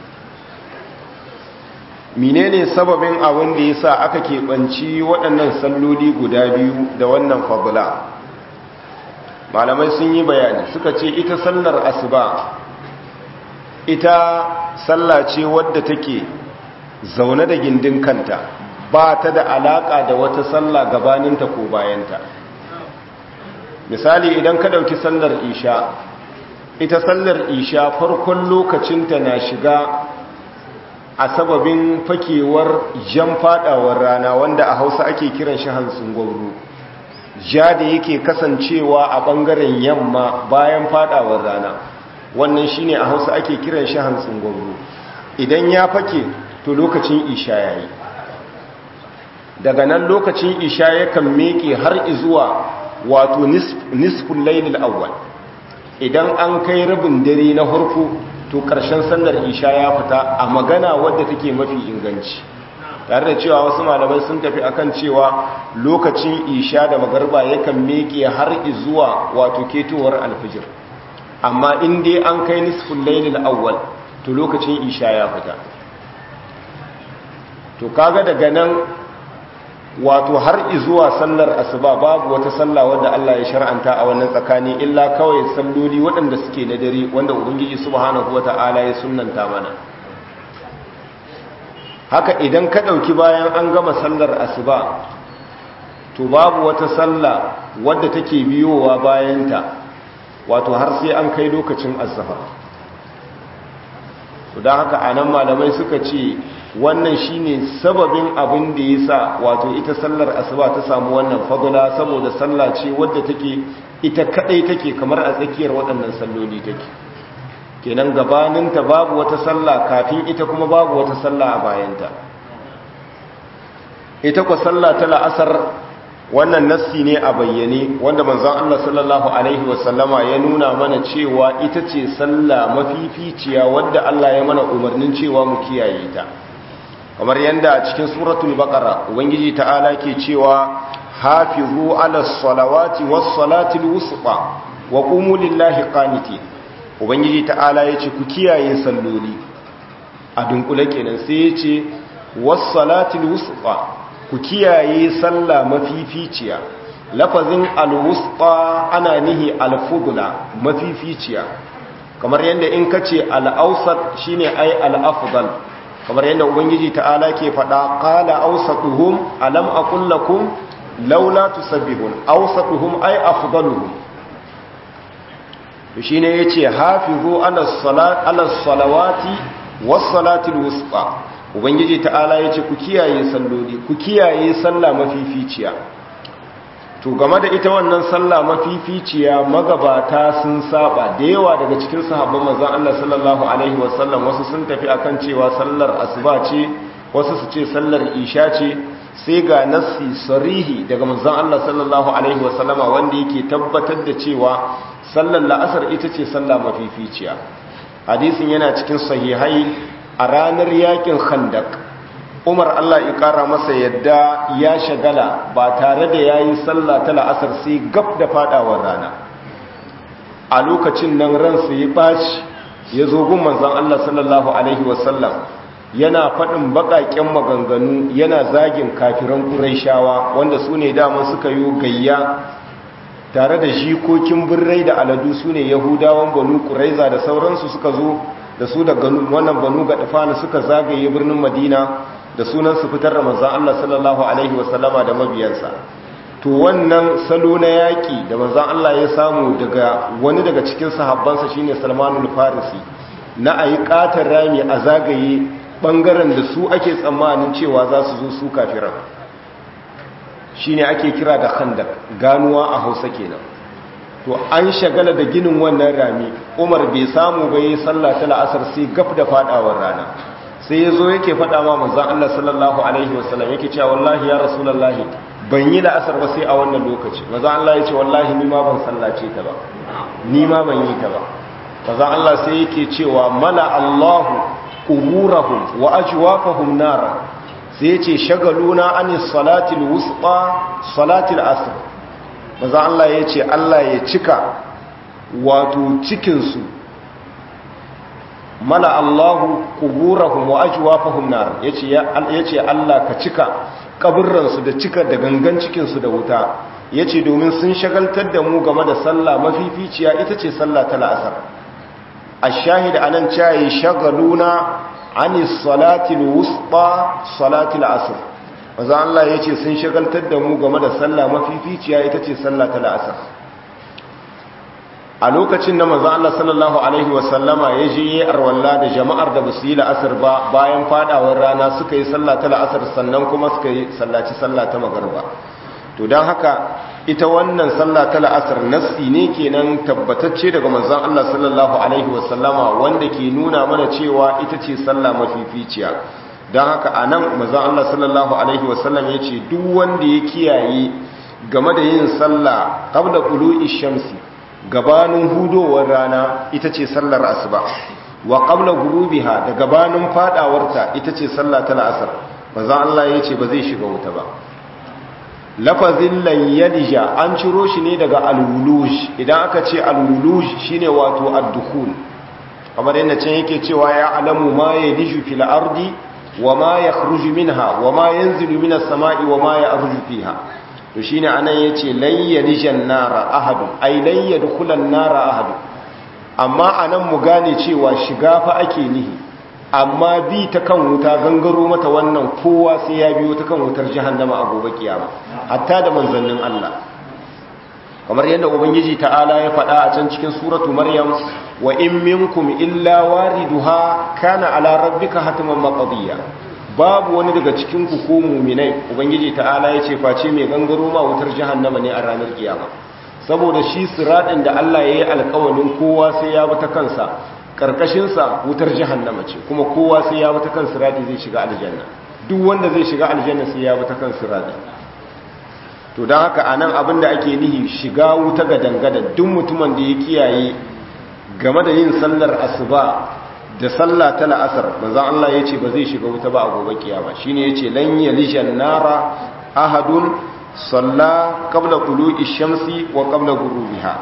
menene sababin abin da yasa aka keɓanci waɗannan salloli guda biyu da wannan fadla malamai sun yi bayani suka ce ita sallar asuba ita sallah ce wadda take zaune da gindin kanta ba ta da alaka da wata sallah gabaninta ko bayanta misali idan ka ɗauki sallar isha ita sallar isha farkon lokacinta na shiga a sababin fakewar jan fadawar rana wanda a hausa ake kiran shi hantsin gwamnu ja da yake kasancewa a ɓangaren yamma bayan fadawar rana wannan shine a hausa ake kiran shi hantsin gwamnu idan ya fake to lokacin isha yayi daga nan lokacin isha yakan meke har izuwa wato nisful lailil awwal idan an kai rabin dare na harko to karshen sallar isha ya fita a magana wadda take mafi inganci tare da cewa wasu malamai sun tafi akan cewa lokacin isha da magarba yakan meke har izuwa wato ketowar alfijir amma in dai an kai nisful lailil awwal to lokacin isha ya fita to kaga daga nan wato har izuwa sallar asuba babu wata sallah wadda Allah ya shar'anta a wannan tsakani illa kawai salloli waɗanda suke na dare wanda ubangiji subhanahu wata'ala ya sunnanta mana haka idan ka ɗauki bayan an gama sallar asuba to babu wata sallah wadda take biyowa bayanta wato har sai an kai lokacin azhar to dan haka anan malamai suka ce wannan shine sababin abin da yasa wato ita sallar asuba ta samu wannan fadula saboda sallah ce wadda take ita kadai take kamar a tsakiyar waɗannan salloli take kenan gabaninta babu wata sallah kafin ita kuma babu wata sallah a bayanta ita kwa sallah ta la'asar wannan nassi ne a bayyane wanda manzon Allah sallallahu alaihi wasallama ya nuna mana cewa ita ce sallah mafificiya wadda Allah ya mana umarnin cewa mu kiyaye ta kamar yadda a cikin suratul baqara ubangiji ta'ala ke cewa hafizu ala salawati was salatil wusta wa qumu lillahi qanitin ubangiji ta'ala yace ku kiyaye salloli a dunkule kenan sai yace was salatil wusta ku kiyaye sallah mafificiya lafazin al wusta ana nihi al fudla mafificiya kamar yadda in kace al awsat shine ai al afdal kamar yadda ubangiji ta'ala ke faɗa qala awsatuhum alam aqul lakum laula tusabbihun awsatuhum ay afdaluhum to shine yace hafizu ala salat ala salawati was salatil wusta ubangiji ta'ala yace ku kiyaye salloli ku kiyaye sallah mafificiya to game da ita wannan sallah mafificiya magabata sun saba da yawa daga cikin sahabban manzon Allah sallallahu alaihi wasallam wasu sun tafi akan cewa sallar asuba ce wasu su ce sallar isha ce sai ga nassi sarihi daga manzon Allah sallallahu alaihi wasallama wanda yake tabbatar da cewa sallar la'asar ita ce sallah mafificiya hadisin yana cikin sahihai a ranar yakin khandak umar Allah ya kara masa yadda ya shagala ba tare da yayi sallah ta la'asar sai gab da fadawar rana a lokacin nan ransa ya baci ya zo gun manzon Allah sallallahu alaihi wasallam yana faɗin baƙaƙen maganganu yana zagin kafiran ƙuraishawa wanda su ne dama suka yi gayya tare da jikokin birrai da aladu su ne yahudawan banu ƙuraiza da sauransu suka zo da su da wannan banu ga ɗafani suka zagaye birnin madina da sunan su fitar da manzan Allah sallallahu alaihi wasallama da mabiyansa to wannan salo na yaƙi da manzan Allah ya samu daga wani daga cikin sahabbansa shine salmanul farisi na a yi ƙatar rami a zagaye bangaren da su ake tsammanin cewa za su zo su kafiran shi ne ake kira da khandak ganuwa a hausa kenan to an shagala da ginin wannan rami umar bai samu bai sallah ta la'asar sai gaf da fadawar rana sai ya zo yake fada ma manzan Allah sallallahu alaihi wasallam yake cewa wallahi ya rasulullahi ban yi la'asar ba sai a wannan lokaci manzan Allah ya ce wallahi ni ma ban sallace ta ba ni ma ban yi ta ba manzan Allah sai yake cewa mala Allahu quburahum wa ajwafahum nara sai yace shagaluna anis salatil wusta salatil asr maza Allah yace Allah ya cika wato cikin su mala Allahu quburahum wa ajwafahum nar yace yace Allah ka cika kaburran su da cika da gangan cikin su da wuta yace domin sun shagaltar da mu game da sallah mafificiya ita ce sallah ta la'asar الشاهد أن شاي شغلونا عن الصلاة الوسطى صلاة العصر maza Allah ya ce sun shagaltar da mu game da sallah mafificiya ita ce sallah ta la'asar a lokacin da maza Allah sallallahu Alaihi wasallama ya je yi arwalla da jama'ar da basu yi la'asar ba bayan fadawar rana suka yi sallah ta la'asar sannan kuma suka yi sallaci sallah ta magarba to don haka ita wannan sallah ta la'asar nassi ne kenan tabbatacce daga manzon Allah sallallahu alaihi wasallama wanda ke nuna mana cewa ita ce sallah mafificiya don haka anan manzon Allah sallallahu alaihi wasallam ya ce duk wanda ya kiyaye game da yin sallah qabla qulu'i shamsi gabanin hudowar rana ita ce sallar asuba wa qabla ghurubiha da gabanin fadawarta ita ce sallah ta la'asar manzon Allah ya ce ba zai shiga wuta ba lafazin layyadija an ciro shi ne daga alwuluj idan aka ce alwuluj shine wato ad-dukhul kamar yadda can yake cewa ya alamu ma yadiju fil ardi wa ma yakhruju minha wa ma yanzilu minas sama'i wa ma ya'ruju fiha to shine anan yace layyadijan nara ahad ay layyadkhulan nara ahad amma anan mu gane cewa shiga fa ake nihi amma bi ta kan wuta gangaro mata wannan kowa sai ya biyo ta kan wutar jahannama a gobe kiyama hatta da manzannin Allah kamar yadda ubangiji ta'ala ya faɗa a can cikin suratu maryam wa in minkum illa wariduha kana ala rabbika hatman maqdiya babu wani daga cikin ku ko mu'minai ubangiji ta'ala ya ce face mai gangaro ma wutar jahannama ne a ranar kiyama saboda shi siradin da Allah ya yi alƙawarin kowa sai ya bi ta kansa karkashinsa wutar jahannama ce kuma kowa sai ya bata kan sirati zai shiga aljanna duk wanda zai shiga aljanna sai ya bata kan sirati to don haka anan abin da ake nihi shiga wuta ga dangada duk mutumin da ya kiyaye game da yin sallar asuba da sallah ta la'asar manzon Allah ya ce ba zai shiga wuta ba a gobe kiyama shine yace lan yalishan nara ahadun salla qabla tulu'i shamsi wa qabla ghurubiha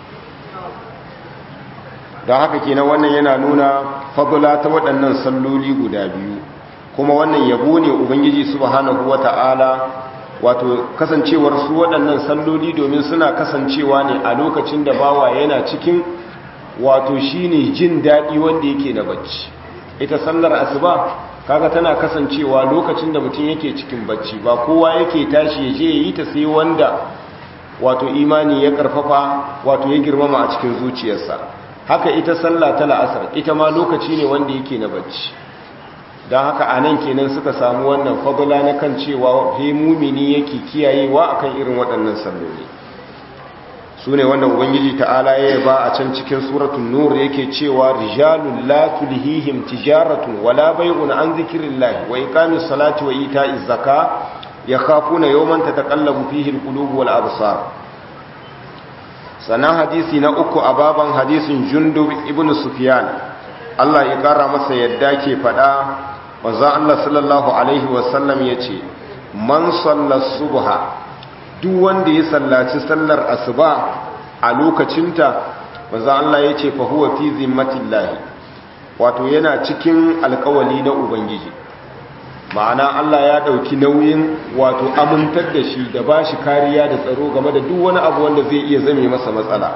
don haka kenan wannan yana nuna fadula ta waɗannan salloli guda biyu kuma wannan yabo ne ubangiji subhanahu wata'ala wato kasancewar su waɗannan salloli domin suna kasancewa ne a lokacin da bawa yana cikin wato shine jin daɗi wanda yake na bacci ita sallar asuba kaga tana kasancewa lokacin da mutum yake cikin bacci ba kowa yake tashi ya je yi ta sai wanda wato imani ya karfafa wato ya girmama a cikin zuciyarsa haka ita sallah ta la'asar ita ma lokaci ne wanda yake na bacci don haka a nan kenan suka samu wannan fadula na kan cewa he mumini yake kiyayewa akan irin waɗannan salloli su ne wanda ubangiji ta'ala ya ba a can cikin suratun nur yake cewa rijalun la tulhihim tijaratun wala bai'un an zikrillahi wa iqamis salati wa ita'iz zaka yakhafuna yawman tataqallabu fihi alqulub wal absar sanan hadisi na uku a baban hadisin jundub ibn sufyan Allah ya kara masa yadda ke fada manzo Allah sallallahu alaihi wasallam yace man salla subha duk wanda ya sallaci sallar asuba a lokacinta manzo Allah yace fa huwa fi zimmatillahi wato yana cikin alkawali na ubangiji ma'ana Allah ya dauki nauyin wato amintar da shi da bashi kariya da tsaro game da duk wani abu wanda zai iya zame masa matsala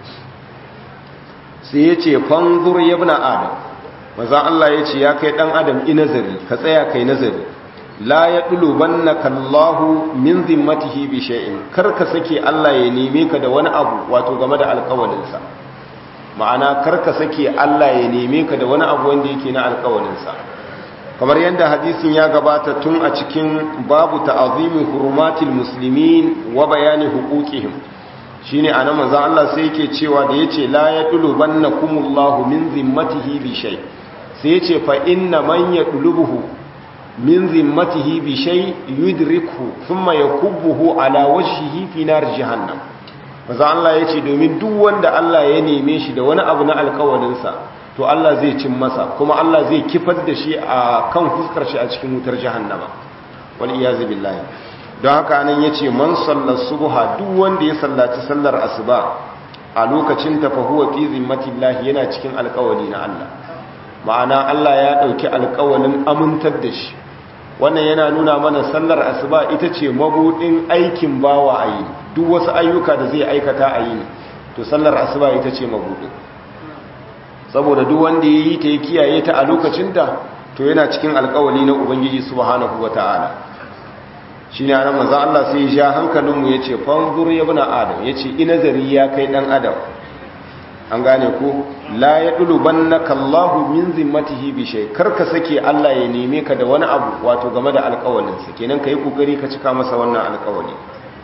sai ya ce fanzur ya bi adam maza Allah ya ce ya kai ɗan adam i nazari ka tsaya kai nazari la ya ɗulu banna kallahu min zimmatihi bi shay'in kar ka sake Allah ya neme ka da wani abu wato game da alƙawalinsa ma'ana kar ka sake Allah ya neme ka da wani abu wanda yake na alƙawalinsa kamar yadda hadisin ya gabata tun a cikin babu ta'azimi hurumatil muslimin wa bayani huquqihim shine anan manzo Allah sai yake cewa da yace la yadulu bannakumullahu min zimmatihi bi shay sai yace fa inna man yadlubuhu min zimmatihi bi shay yudrikhu thumma yakubbuhu ala wajhihi fi nar jahannam manzo Allah yace domin duk wanda Allah ya neme shi da wani abu na alƙawarin sa to Allah zai cin masa kuma Allah zai kifar da shi a kan fuskar shi a cikin wutar jahannama wal iyazu billahi don haka nan ya ce man sallar subha duk wanda ya sallaci sallar asuba a lokacin ta fahuwa fi zimmatillahi yana cikin alkawali na Allah ma'ana Allah ya ɗauki alkawalin amintar da shi wannan yana nuna mana sallar asuba ita ce mabudin aikin bawa a yi duk wasu ayyuka da zai aikata a yi to sallar asuba ita ce mabudin saboda duk wanda ya yi ta ya kiyaye ta a lokacin da to yana cikin alkawali na ubangiji subhanahu wata'ala shi ne ana maza Allah sai ya sha hankalinmu ya ce fanzur ya bina adam ya ce inazari ya kai ɗan adam an gane ko la ya ɗulu ban na kallahu min zimmatihi bishai karka sake Allah ya neme ka da wani abu wato game da alkawalinsa kenan ka yi ƙoƙari ka cika masa wannan alkawali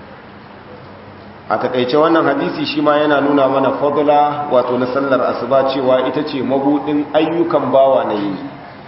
a taƙaice wannan hadisi shi ma yana nuna mana fadula wato na sallar asuba cewa ita ce mabuɗin ayyukan bawa na yini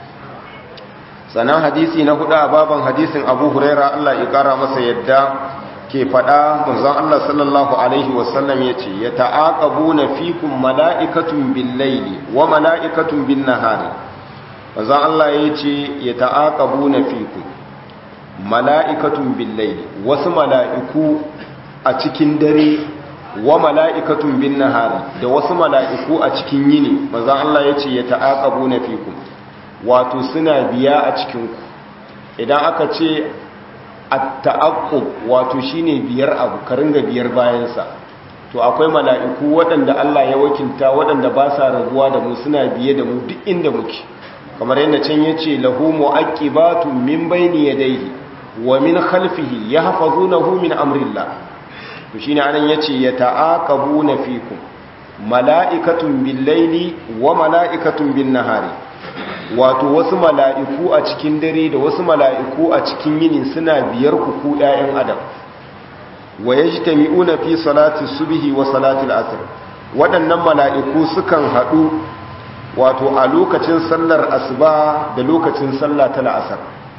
sannan hadisi na hudu a baban hadisin abu huraira Allah ya kara masa yadda ke fada manzon Allah sallallahu alaihi wasallam ya ce ya ta'aqabu na fikun mala'ikatun bin laili wa mala'ikatun bin nahari manzon Allah ya ce ya ta'aqabu na fikun mala'ikatun bin laili wasu mala'iku a cikin dare wa mala'ikatun bin nahari da wasu mala'iku a cikin yini manzon Allah ya ce ya ta'aqabu na fikun wato suna biya a cikinku idan aka ce at-ta'aqqub wato shine biyar abu ka ringa biyar bayansa to akwai mala'iku waɗanda Allah ya wakilta waɗanda ba sa rabuwa da mu suna biye da mu duk inda muke kamar yadda can yace lahu mu'aqibatun min bayni yadayhi wa min khalfihi yahfazunahu min amrillah to shine anan yace yata'aqabuna fikum mala'ikatun bil-laili wa mala'ikatun bin-nahari wato wasu mala'iku a cikin dare da wasu mala'iku a cikin yini suna biyar kuku ɗayan adam wa ya ji tami'una fi salati subihi wa salati al'asir waɗannan mala'iku sukan haɗu wato a lokacin sallar asuba da lokacin sallah ta la'asar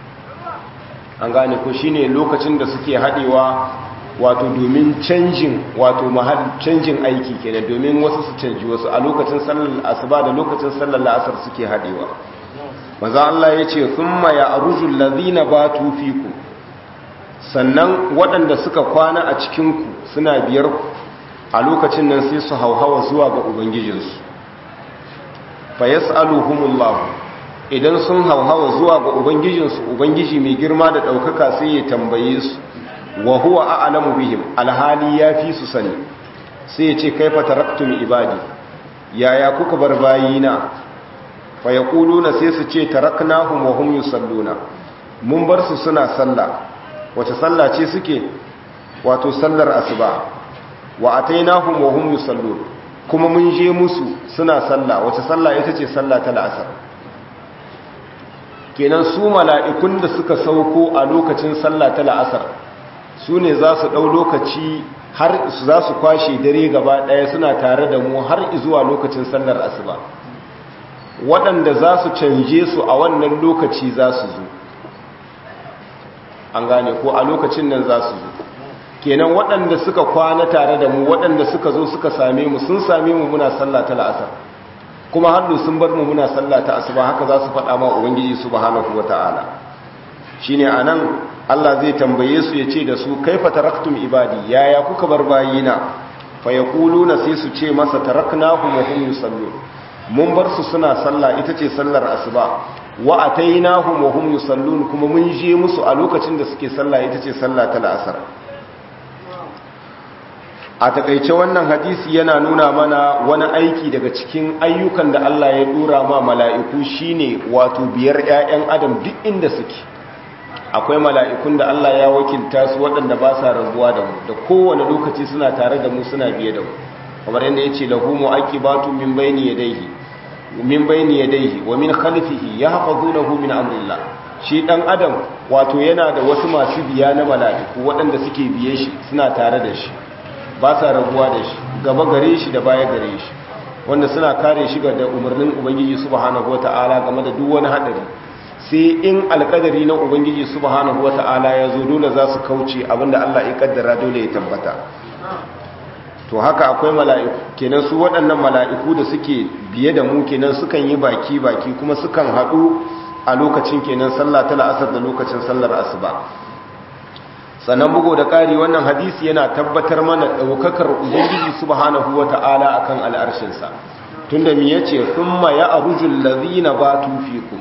an gane ko shine lokacin da suke haɗewa wato domin canjin wato mahal canjin aiki kenan domin wasu su canji wasu a lokacin sallar asuba da lokacin sallar la'asar suke haɗewa maza Allah ya ce thumma ya arujul ladina batu fiku sannan waɗanda suka kwana a cikinku suna biyar ku a lokacin nan sai su hauhawa zuwa ga ubangijinsu fa yas'aluhumullahu idan sun hauhawa zuwa ga ubangijinsu ubangiji mai girma da ɗaukaka sai ya tambaye su wa huwa a'lamu bihim alhali ya fi su sani sai ya ce kaifa taraktum ibadi yaya kuka bar bayina fa yaquluna sai su ce taraknahum wa hum yusalluna mun bar su suna sallah wace sallah ce suke wato sallar asuba wa atainahum wa hum yusallun kuma mun je musu suna sallah wace sallah ita ce sallah ta la'asar kenan su mala'ikun da suka sauko a lokacin sallah ta la'asar su ne za su ɗau lokaci har su za su kwashe dare gaba ɗaya suna tare da mu har zuwa lokacin sallar asuba waɗanda za su canje su a wannan lokaci za su zo an gane ko a lokacin nan za su zo kenan waɗanda suka kwana tare da mu waɗanda suka zo suka same mu sun same mu muna sallah ta la'asar kuma hannu sun bar mu muna sallah ta asuba haka za su faɗa ma ubangiji subhanahu wata'ala shine anan Allah zai tambaye su yace da su kaifa taraktum ibadi yaya kuka bar bayina fa yaquluna sai su ce masa taraknahum wa hum yusallun mun bar su suna sallah ita ce sallar asuba wa atainahum wa hum yusallun kuma mun je musu a lokacin da suke sallah ita ce sallah ta la'asar a takaice wannan hadisi yana nuna mana wani aiki daga cikin ayyukan da Allah ya dora ma mala'iku shine wato biyar ƴaƴan adam duk inda suke akwai mala'ikun da Allah ya wakilta su waɗanda ba sa rabuwa da mu da kowane lokaci suna tare da mu suna biye da mu kamar yadda yace lahu mu'aqibatu min bayni yadayhi min bayni yadayhi wa min khalfihi yahfazunahu min amrillah shi dan adam wato yana da wasu masu biya na mala'iku waɗanda suke biye shi suna tare da shi ba sa rabuwa da shi gaba gare shi da baya gare shi wanda suna kare shi da umarnin ubangiji subhanahu wata'ala game da duk wani hadari sai in alkadari na ubangiji subhanahu wata'ala ya zo dole za su kauce abinda Allah ya kaddara dole ya tabbata to haka akwai mala'iku kenan su waɗannan mala'iku da suke biye da mu kenan sukan yi baki baki kuma sukan haɗu a lokacin kenan sallah ta la'asar da lokacin sallar asuba sannan bugu da ƙari wannan hadisi yana tabbatar mana ɗaukakar ubangiji subhanahu wa ta'ala a kan al'arshinsa tun da mi ya ce kuma ya arujun lazina ba tufiku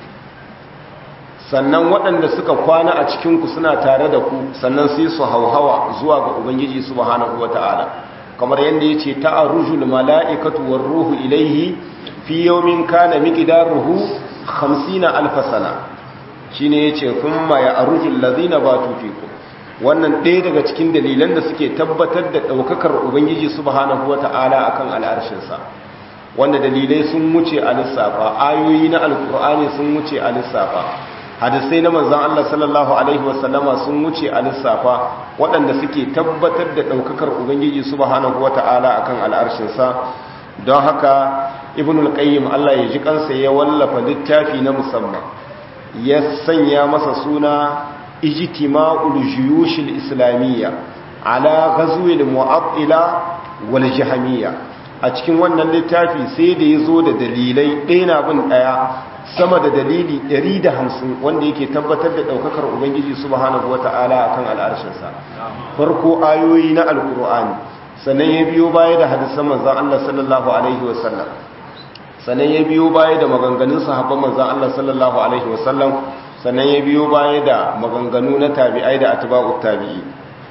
sannan waɗanda suka kwana a cikinku suna tare da ku sannan sai su hauhawa zuwa ga ubangiji subhanahu wa ta'ala kamar yadda ya ce ta'arujul mala'ikatu war ruhu ilaihi fi yawmin kana miqdaruhu 50 alf sana shine yace kuma ya arujul lazina ba tufiku wannan ɗaya daga cikin dalilan da suke tabbatar da ɗaukakar ubangiji subhanahu wata'ala akan al'arshinsa wanda dalilai sun wuce a lissafa ayoyi na alkur'ani sun wuce a lissafa hadisai na manzan Allah sallallahu alaihi wasallama sun wuce a lissafa waɗanda suke tabbatar da ɗaukakar ubangiji subhanahu wata'ala akan al'arshinsa don haka ibnul qayyim Allah ya ji kansa ya wallafa littafi na musamman ya sanya masa suna ijtima'ul juyushil islamiyya ala ghazwil mu'attila wal jahmiyya a cikin wannan littafi sai da yazo da dalilai ɗaya na bin ɗaya sama da dalili 150 wanda yake tabbatar da daukakar ubangiji subhanahu wata'ala akan al'arshin sa farko ayoyi na alqur'ani sannan ya biyo baya da hadisan manzon Allah sallallahu alaihi wasallam sannan ya biyo baya da maganganun sahabban manzon Allah sallallahu alaihi wasallam sannan ya biyo baya da maganganu na tabi'ai da atba'ut tabi'i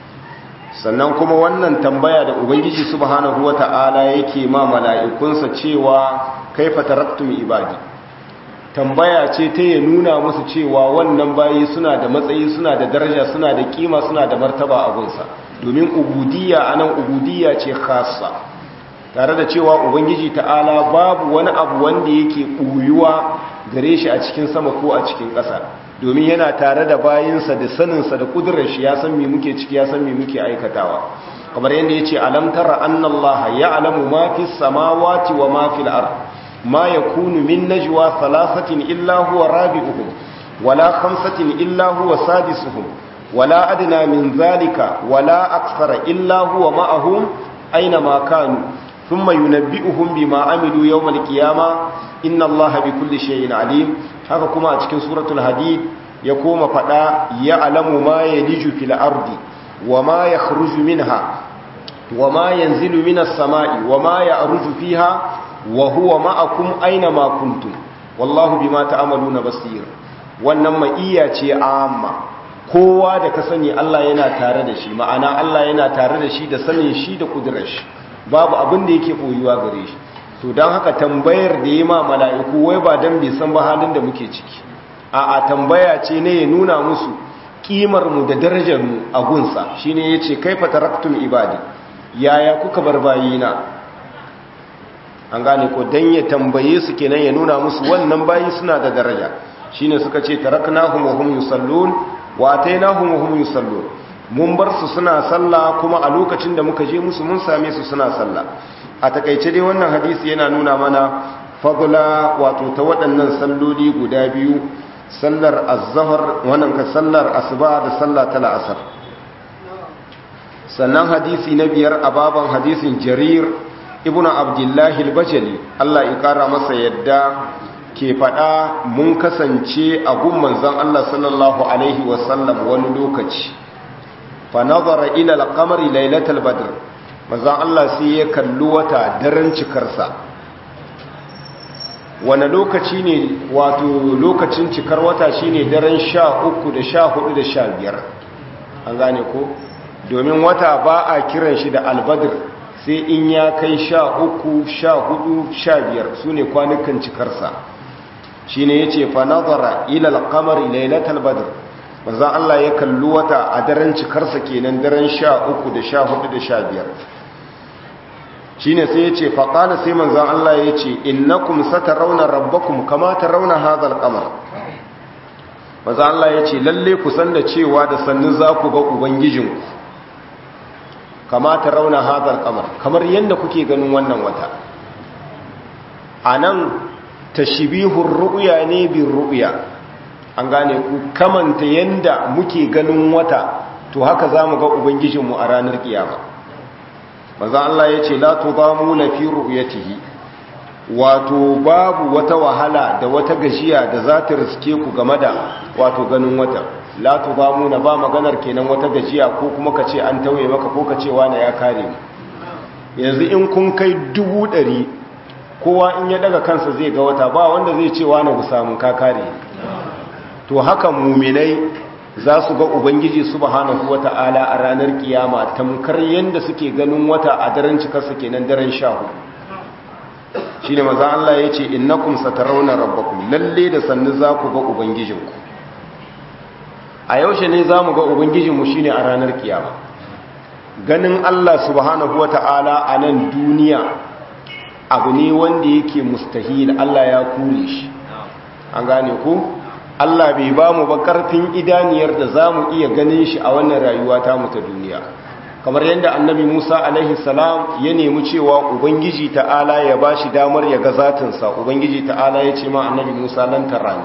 sannan kuma wannan tambaya da ubangiji subhanahu wata'ala yake ma mala'ikunsa cewa kaifa taraktum ibadi tambaya ce ta ya nuna musu cewa wannan bayi suna da matsayi suna da daraja suna da kima suna da martaba a gunsa domin ubudiyya anan ubudiyya ce khassa tare da cewa ubangiji ta'ala babu wani abu wanda yake ɓuyuwa gare shi a cikin sama ko a cikin ƙasa domin yana tare da bayinsa da saninsa da kudurar shi ya san me muke ciki ya san me muke aikatawa kamar yadda ya ce alam tara annallaha ya alamu ma fi samawati wa ma fil ard ma yakunu min najwa thalathatin illa huwa rabi'uhum wala khamsatin illa huwa sadisuhum wala adna min zalika wala akthara illa huwa ma'ahum aina ma kanu ثم ينبئهم بما عملوا يوم القيامة إن الله بكل شيء عليم haka kuma a cikin suratul hadid ya koma fada ya alamu ma yaliju fil ardi wa ma yakhruju minha wa ma yanzilu minas samai wa ma ya'ruju fiha wa huwa ma'akum aina ma kuntum wallahu bima ta'maluna basir wannan ma'iyya ce amma kowa da ka sani Allah yana tare da shi ma'ana Allah yana tare da shi da sanin shi da kudurar shi babu abin da yake koyuwa gare shi to don haka tambayar da yi ma mala'iku wai ba don bai san ba halin da muke ciki a a tambaya ce ne ya nuna musu ƙimarmu da darajarmu a gunsa shi ne ya ce kai fataraktun ibadi yaya kuka bar bayina an gane ko don ya tambaye su kenan ya nuna musu wannan bayi suna da daraja shi ne suka ce taraknahum wa hum yusallun wa atainahum wa hum yusallun mun bar su suna sallah kuma a lokacin da muka je musu mun same su suna sallah a takaice dai wannan hadisi yana nuna mana fadla wato ta waɗannan salloli guda biyu sallar az-zahr wannan ka sallar asuba da sallah ta la'asar sannan hadisi na biyar a baban hadisin jarir ibnu abdullahi al-bajali Allah ya kara masa yadda ke faɗa mun kasance a gun manzon Allah sallallahu alaihi wasallam wani lokaci fa nazara ila al-qamari lailatul badr manzon Allah sai ya kalli wata daren cikarsa wani lokaci ne wato lokacin cikar wata shine daren sha uku da sha hudu da sha biyar an gane ko domin wata ba a kiran shi da albadir sai in ya kai sha uku sha hudu sha biyar su ne kwanukan cikarsa shi ne ya ce fa nazara ilal kamar lailatul badr manzon Allah ya kalli wata a daren cikarsa kenan daren sha uku da sha hudu da sha biyar shi ne sai ya ce faƙala sai manzan Allah ya ce innakum sata rauna rabbakum kama ta rauna hazal kamar manzan Allah ya ce lalle ku san da cewa da sannu za ku ga ubangijinku kama ta rauna hazal kamar kamar yadda kuke ganin wannan wata a nan tashibihun ru'ya ne bin ru'ya an gane ku kamanta yadda muke ganin wata to haka za mu ga ubangijinmu a ranar kiyama maza Allah ya ce la tudamuna fi ru'yatihi wato babu wata wahala da wata gajiya da za ta riske ku game da wato ganin wata la tudamuna ba maganar kenan wata gajiya ko kuma ka ce an tauye maka ko ka ce wani ya kare mu yanzu in kun kai dubu ɗari kowa in ya daga kansa zai ga wata ba wanda zai ce wani ku samun ka kare to haka muminai za su ga ubangiji subhanahu wata'ala a ranar kiyama tamkar yadda suke ganin wata a daren cikarsa kenan daren sha hudu shi ne maza Allah ya ce innakum satarawna rabbakum lalle da sannu za ku ga ubangijinku a yaushe ne za mu ga ubangijinmu shi ne a ranar kiyama ganin Allah subhanahu wata'ala a nan duniya abu ne wanda yake mustahil Allah ya kure shi an gane ku Allah bai ba mu ba karfin idaniyar da za mu iya ganin shi a wannan rayuwa ta mu ta duniya kamar yadda annabi Musa alaihi salam ya nemi cewa ubangiji ta'ala ya ba shi damar ya ga zatinsa ubangiji ta'ala ya ce ma annabi Musa lan tarani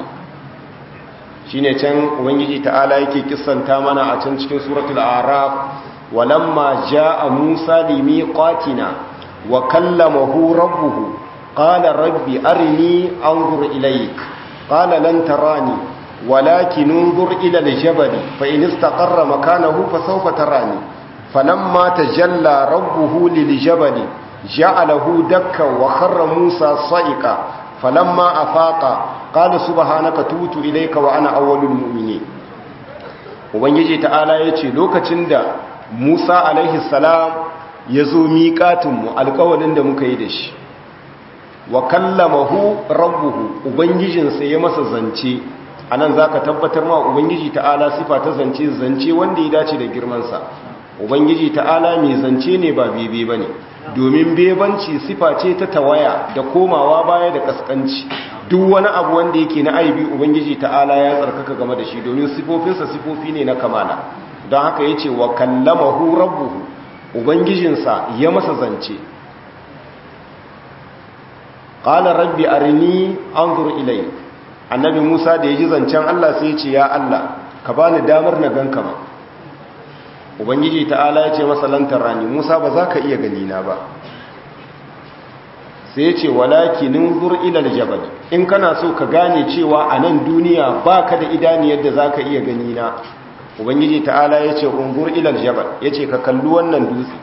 shine can ubangiji ta'ala yake kissanta mana a can cikin suratul araf walamma jaa Musa limiqatina wa kallamahu rabbuhu qala rabbi arini anzur ilayka قال لن تراني ولكن انظر إلى الجبل فإن استقر مكانه فسوف تراني فلما تجلى ربه للجبل جعله دكا وخر موسى صائقا فلما أفاق قال سبحانك توت إليك وأنا أول المؤمنين ubangiji ta'ala ya ce lokacin da musa alaihi salam ya zo miƙatinmu alƙawalin da muka yi da shi wa kallamahu rabbuhu ubangijinsa ya masa zance anan zaka tabbatar ma ubangiji ta'ala sifa ta zance zance wanda ya dace da girmansa ubangiji ta'ala mai zance ne ba bebe bane domin bebanci sifa ce ta tawaya da komawa baya da kaskanci duk wani abu wanda yake na aibi ubangiji ta'ala ya tsarkaka game da shi domin sifofinsa sifofi ne na kamala don haka yace wa kallamahu rabbuhu ubangijinsa ya masa zance qala rabbi arini anzur ilayk annabi Musa da yaji zancen Allah sai ya ce ya Allah ka bani damar na ganka ba ubangiji ta'ala ya ce masa lantar rani Musa ba za ka iya gani na ba sai ya ce walaki ninzur ila aljabal in kana so ka gane cewa a nan duniya baka da idani yadda za ka iya gani na ubangiji ta'ala ya ce unzur ila aljabal ya ce ka kalli wannan dutse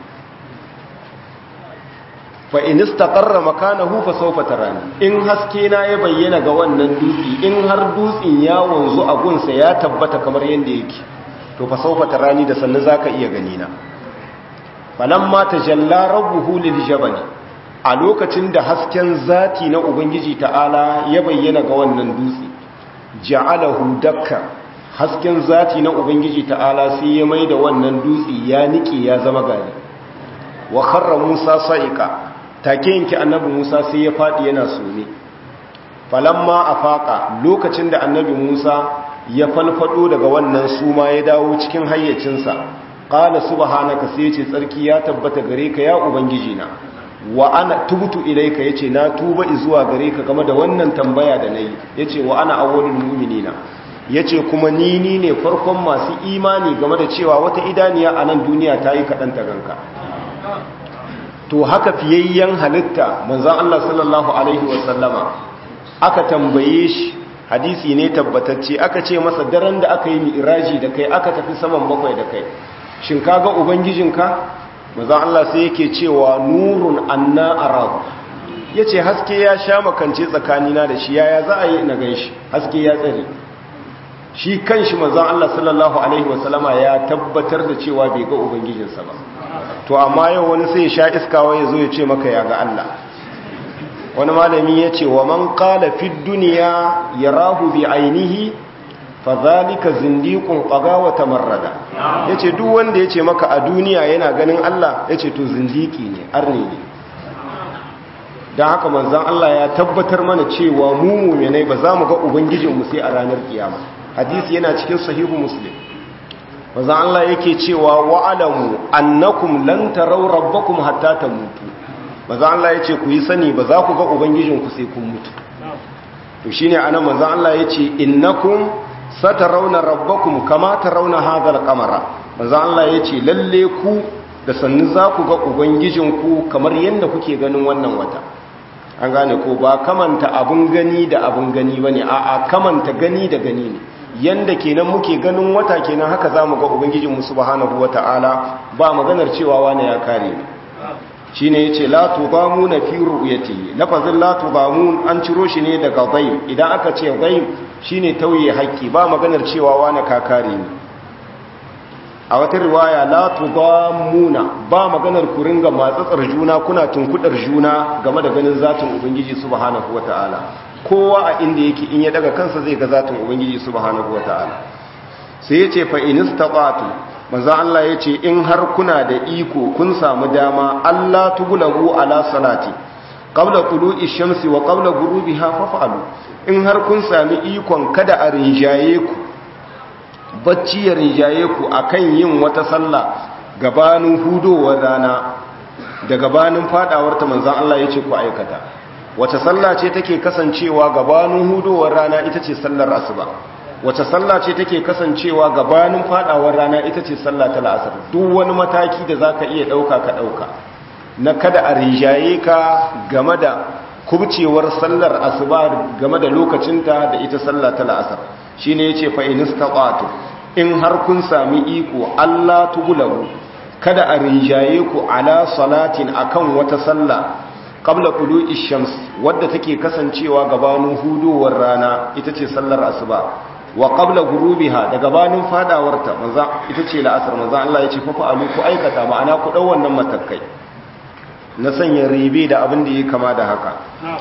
fa in istaqarra makanahu fa sawfa tarani in haske na ya bayyana ga wannan dutse in har dutsen ya wanzu a gunsa ya tabbata kamar yanda yake to fa sawfa tarani da sannan zaka iya gani na falamma tajalla rabbuhu lil jabal a lokacin da hasken zati na ubangiji ta'ala ya bayyana ga wannan dutse ja'alahu dakka hasken zati na ubangiji ta'ala sai ya mai da wannan dutse ya nike ya zama gari wa kharra musa sa'iqa take yanki annabi musa sai ya fadi yana sone falamma afaqa lokacin da annabi musa ya falfado daga wannan suma ya dawo cikin hayyacinsa qala subhanaka sai ce tsarki ya tabbata gare ka ya ubangiji na wa ana tubtu ilayka yace na tuba zuwa gare ka game da wannan tambaya da nayi yace wa ana awwalul mu'minina yace kuma ni ni ne farkon masu imani game da cewa wata idaniya a nan duniya ta yi kaɗan ta ganka to haka fiyayyen halitta manzon Allah sallallahu alaihi wasallama aka tambaye shi hadisi ne tabbatacce aka ce masa daren da aka yi mi'raji da kai aka tafi saman bakwai da kai shin kaga ubangijinka manzon Allah sai yake cewa nurun anna arab yace haske ya sha makance tsakanina da shi yaya za a yi na ganshi haske ya tsare shi kanshi manzon Allah sallallahu alaihi wasallama ya tabbatar da cewa bai ga ubangijinsa ba to amma yau wani sai ya sha iskawa ya zo ya ce maka ya ga Allah wani malami ya ce wa man qala fid dunya yarahu bi ainihi fadhalika zindiqun qaga wa tamarrada yace duk wanda yace maka a duniya yana ganin Allah yace to zindiki ne arni ne dan haka manzon Allah ya tabbatar mana cewa mu mu'minai ba za mu ga ubangijinmu sai a ranar kiyama hadisi yana cikin sahihu muslim manzon Allah yake cewa wa'alamu annakum lan taraw rabbakum hatta tamutu manzon Allah yace ku yi sani ba za ku ga ubangijinku sai kun mutu to shine anan manzon Allah yace innakum satarawna rabbakum kama tarawna hadha al-qamara manzon Allah yace lalle ku da sannu za ku ga ubangijinku kamar yadda kuke ganin wannan wata an gane ko ba kamanta abun gani da abun gani bane a'a kamanta gani da gani ne yanda kenan muke ganin wata kenan haka zamu ga ubangijinmu subhanahu wataala ba maganar cewa wani ya kare ni shine yace la tudamuna fi ru'yati lafazin la tudamun an ciro shi ne daga dhaim idan aka ce dhaim shine tauye haƙƙi ba maganar cewa wani ka kare ni a wata riwaya la tudamuna ba maganar ku ringa matsatsar juna kuna tunkudar juna game da ganin zatin ubangiji subhanahu wataala kowa a inda yake in ya daga kansa zai ga zatin ubangiji subhanahu wataala sai yace fa inistaqatu manzo Allah yace in har kuna da iko kun samu dama Allah tugulabu ala salati qabla tulu'i shamsi wa qabla ghurubiha faf'alu in har kun sami ikon kada a rinjaye ku bacci ya rinjaye ku akan yin wata sallah gabanin hudowar rana da gabanin fadawar ta manzo Allah yace ku aikata wace sallah ce take kasancewa gabanin hudowar rana ita ce sallar asuba wace sallah ce take kasancewa gabanin fadawar rana ita ce sallah ta la'asar duk wani mataki da zaka iya dauka ka dauka na kada a rijaye ka game da kubcewar sallar asuba game da lokacinta da ita sallah ta la'asar shine yace fa inistaqatu in har kun sami iko Allah tugulabu kada a rijaye ku ala salatin akan wata sallah qabla tulu'i shams wadda take kasancewa gabanin hudowar rana ita ce sallar asuba wa qabla ghurubiha da gabanin fadawarta manzo ita ce la'asar manzo Allah ya ce fa fa'alu ku aikata ma'ana ku dau wannan matakai na sanya ribe da abin da yake kama da haka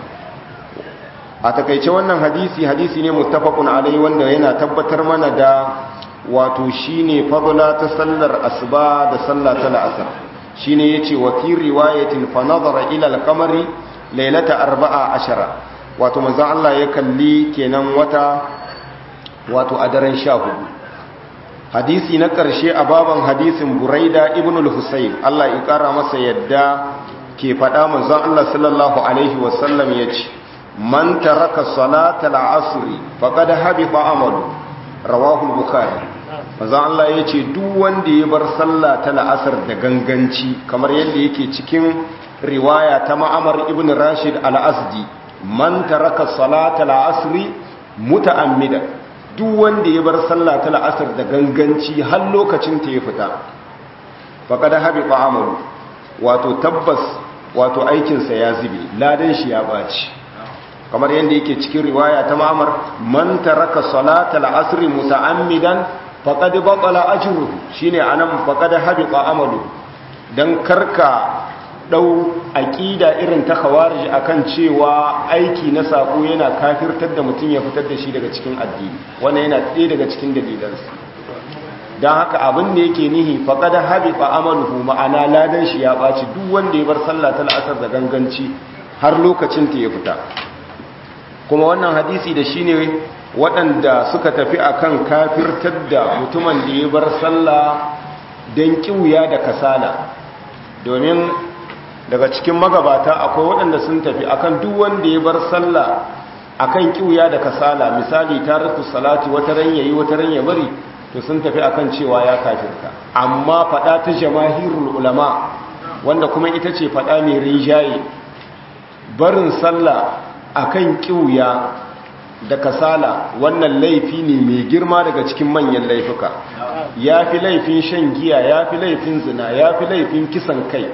a takeice wannan hadisi hadisi ne muttafaqun alai wanda yana tabbatar mana da wato shine fadla ta sallar asuba da sallah ta la'asar shine yace wa fi riwayatin fa nazara ila al-qamari laylata arba'a ashara wato manzon Allah ya kalli kenan wata wato a daren 14 hadisi na karshe a baban hadisin Buraida ibn al-Husayn Allah ya kara masa yadda ke fada manzon Allah sallallahu alaihi wasallam yace man taraka salata al-asr faqad habita amalu rawahu al-bukhari maza Allah ya ce duk wanda ya bar sallah ta la'asar da ganganci kamar yadda yake cikin riwaya ta ma'amar ibn rashid al-asdi man taraka salata la'asri muta'ammida duk wanda ya bar sallah ta la'asar da ganganci har lokacin ta ya fita faqad habiqa amalu wato tabbas wato aikin sa ya zube ladan shi ya baci kamar yadda yake cikin riwaya ta ma'amar man taraka salata la'asri muta'ammidan faƙad baƙala ajiru shi ne a nan faƙad habiƙa amalu don karka ɗau aqida irin ta khawarij akan cewa aiki na sako yana kafirtar da mutum ya fitar da shi daga cikin addini wannan yana ɗaya daga cikin dalilansu don haka abin da yake nihi faƙada habiba amaluhu ma'ana ladan shi ya ɓaci duk wanda ya bar sallah ta la'asar da ganganci har lokacin ta ya fita kuma wannan hadisi da shi ne waɗanda suka tafi akan kafirtar da mutumin da ya bar sallah don ƙiwuya da kasala domin daga cikin magabata akwai waɗanda sun tafi akan duk wanda ya bar sallah akan ƙiwuya da kasala misali tariku salati wata ran yayi wata ran ya bari to sun tafi akan cewa ya kafirta amma fada ta jamahirul ulama wanda kuma ita ce fada mai rinjaye barin sallah akan kiuya da kasala wannan laifi ne mai girma daga cikin manyan laifuka yafi laifin shan giya yafi laifin zina yafi laifin kisan kai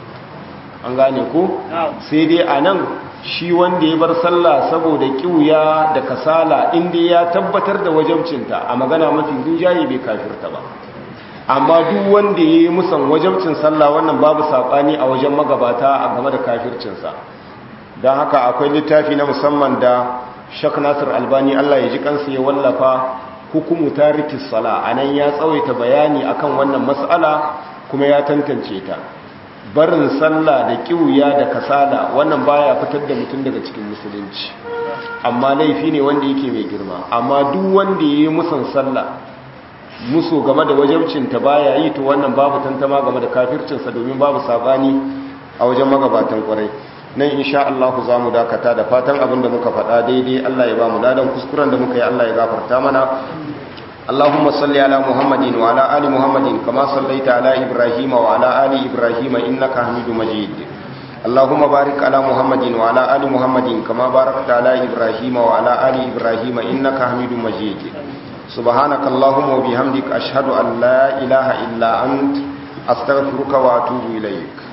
an gane ko sai dai anan shi wanda ya bar sallah saboda kiuya da kasala inda ya tabbatar da wajabcinta a magana mafi rinjaye bai kafirta ba amma duk wanda ya yi musan wajabcin sallah wannan babu saɓani a wajen magabata a game da kafircinsa don haka akwai littafi na musamman da shak nasir albani allah ya ji kansa ya wallafa hukumu tarikin sala a nan ya tsawaita bayani akan wannan matsala kuma ya tantance ta barin sallah da kiwuya da kasala wannan baya fitar da mutum daga cikin musulunci amma laifi ne wanda yake mai girma amma duk wanda yayi musan sallah muso game da wajibcinta baya yi to wannan babu tantama game da kafircinsa domin babu sabani a wajen magabatan kwarai nan insha Allah za mu dakata da fatan abin da muka faɗa daidai Allah ya ba mu ladan kuskuren da muka yi Allah ya gafarta mana اللهم صل على محمد وعلى آل محمد كما صليت على إبراهيم وعلى آل إبراهيم إنك حميد مجيد اللهم بارك على محمد وعلى آل محمد كما باركت على إبراهيم وعلى آل إبراهيم إنك حميد مجيد سبحانك اللهم وبحمدك أشهد أن لا إله إلا أنت أستغفرك وأتوب إليك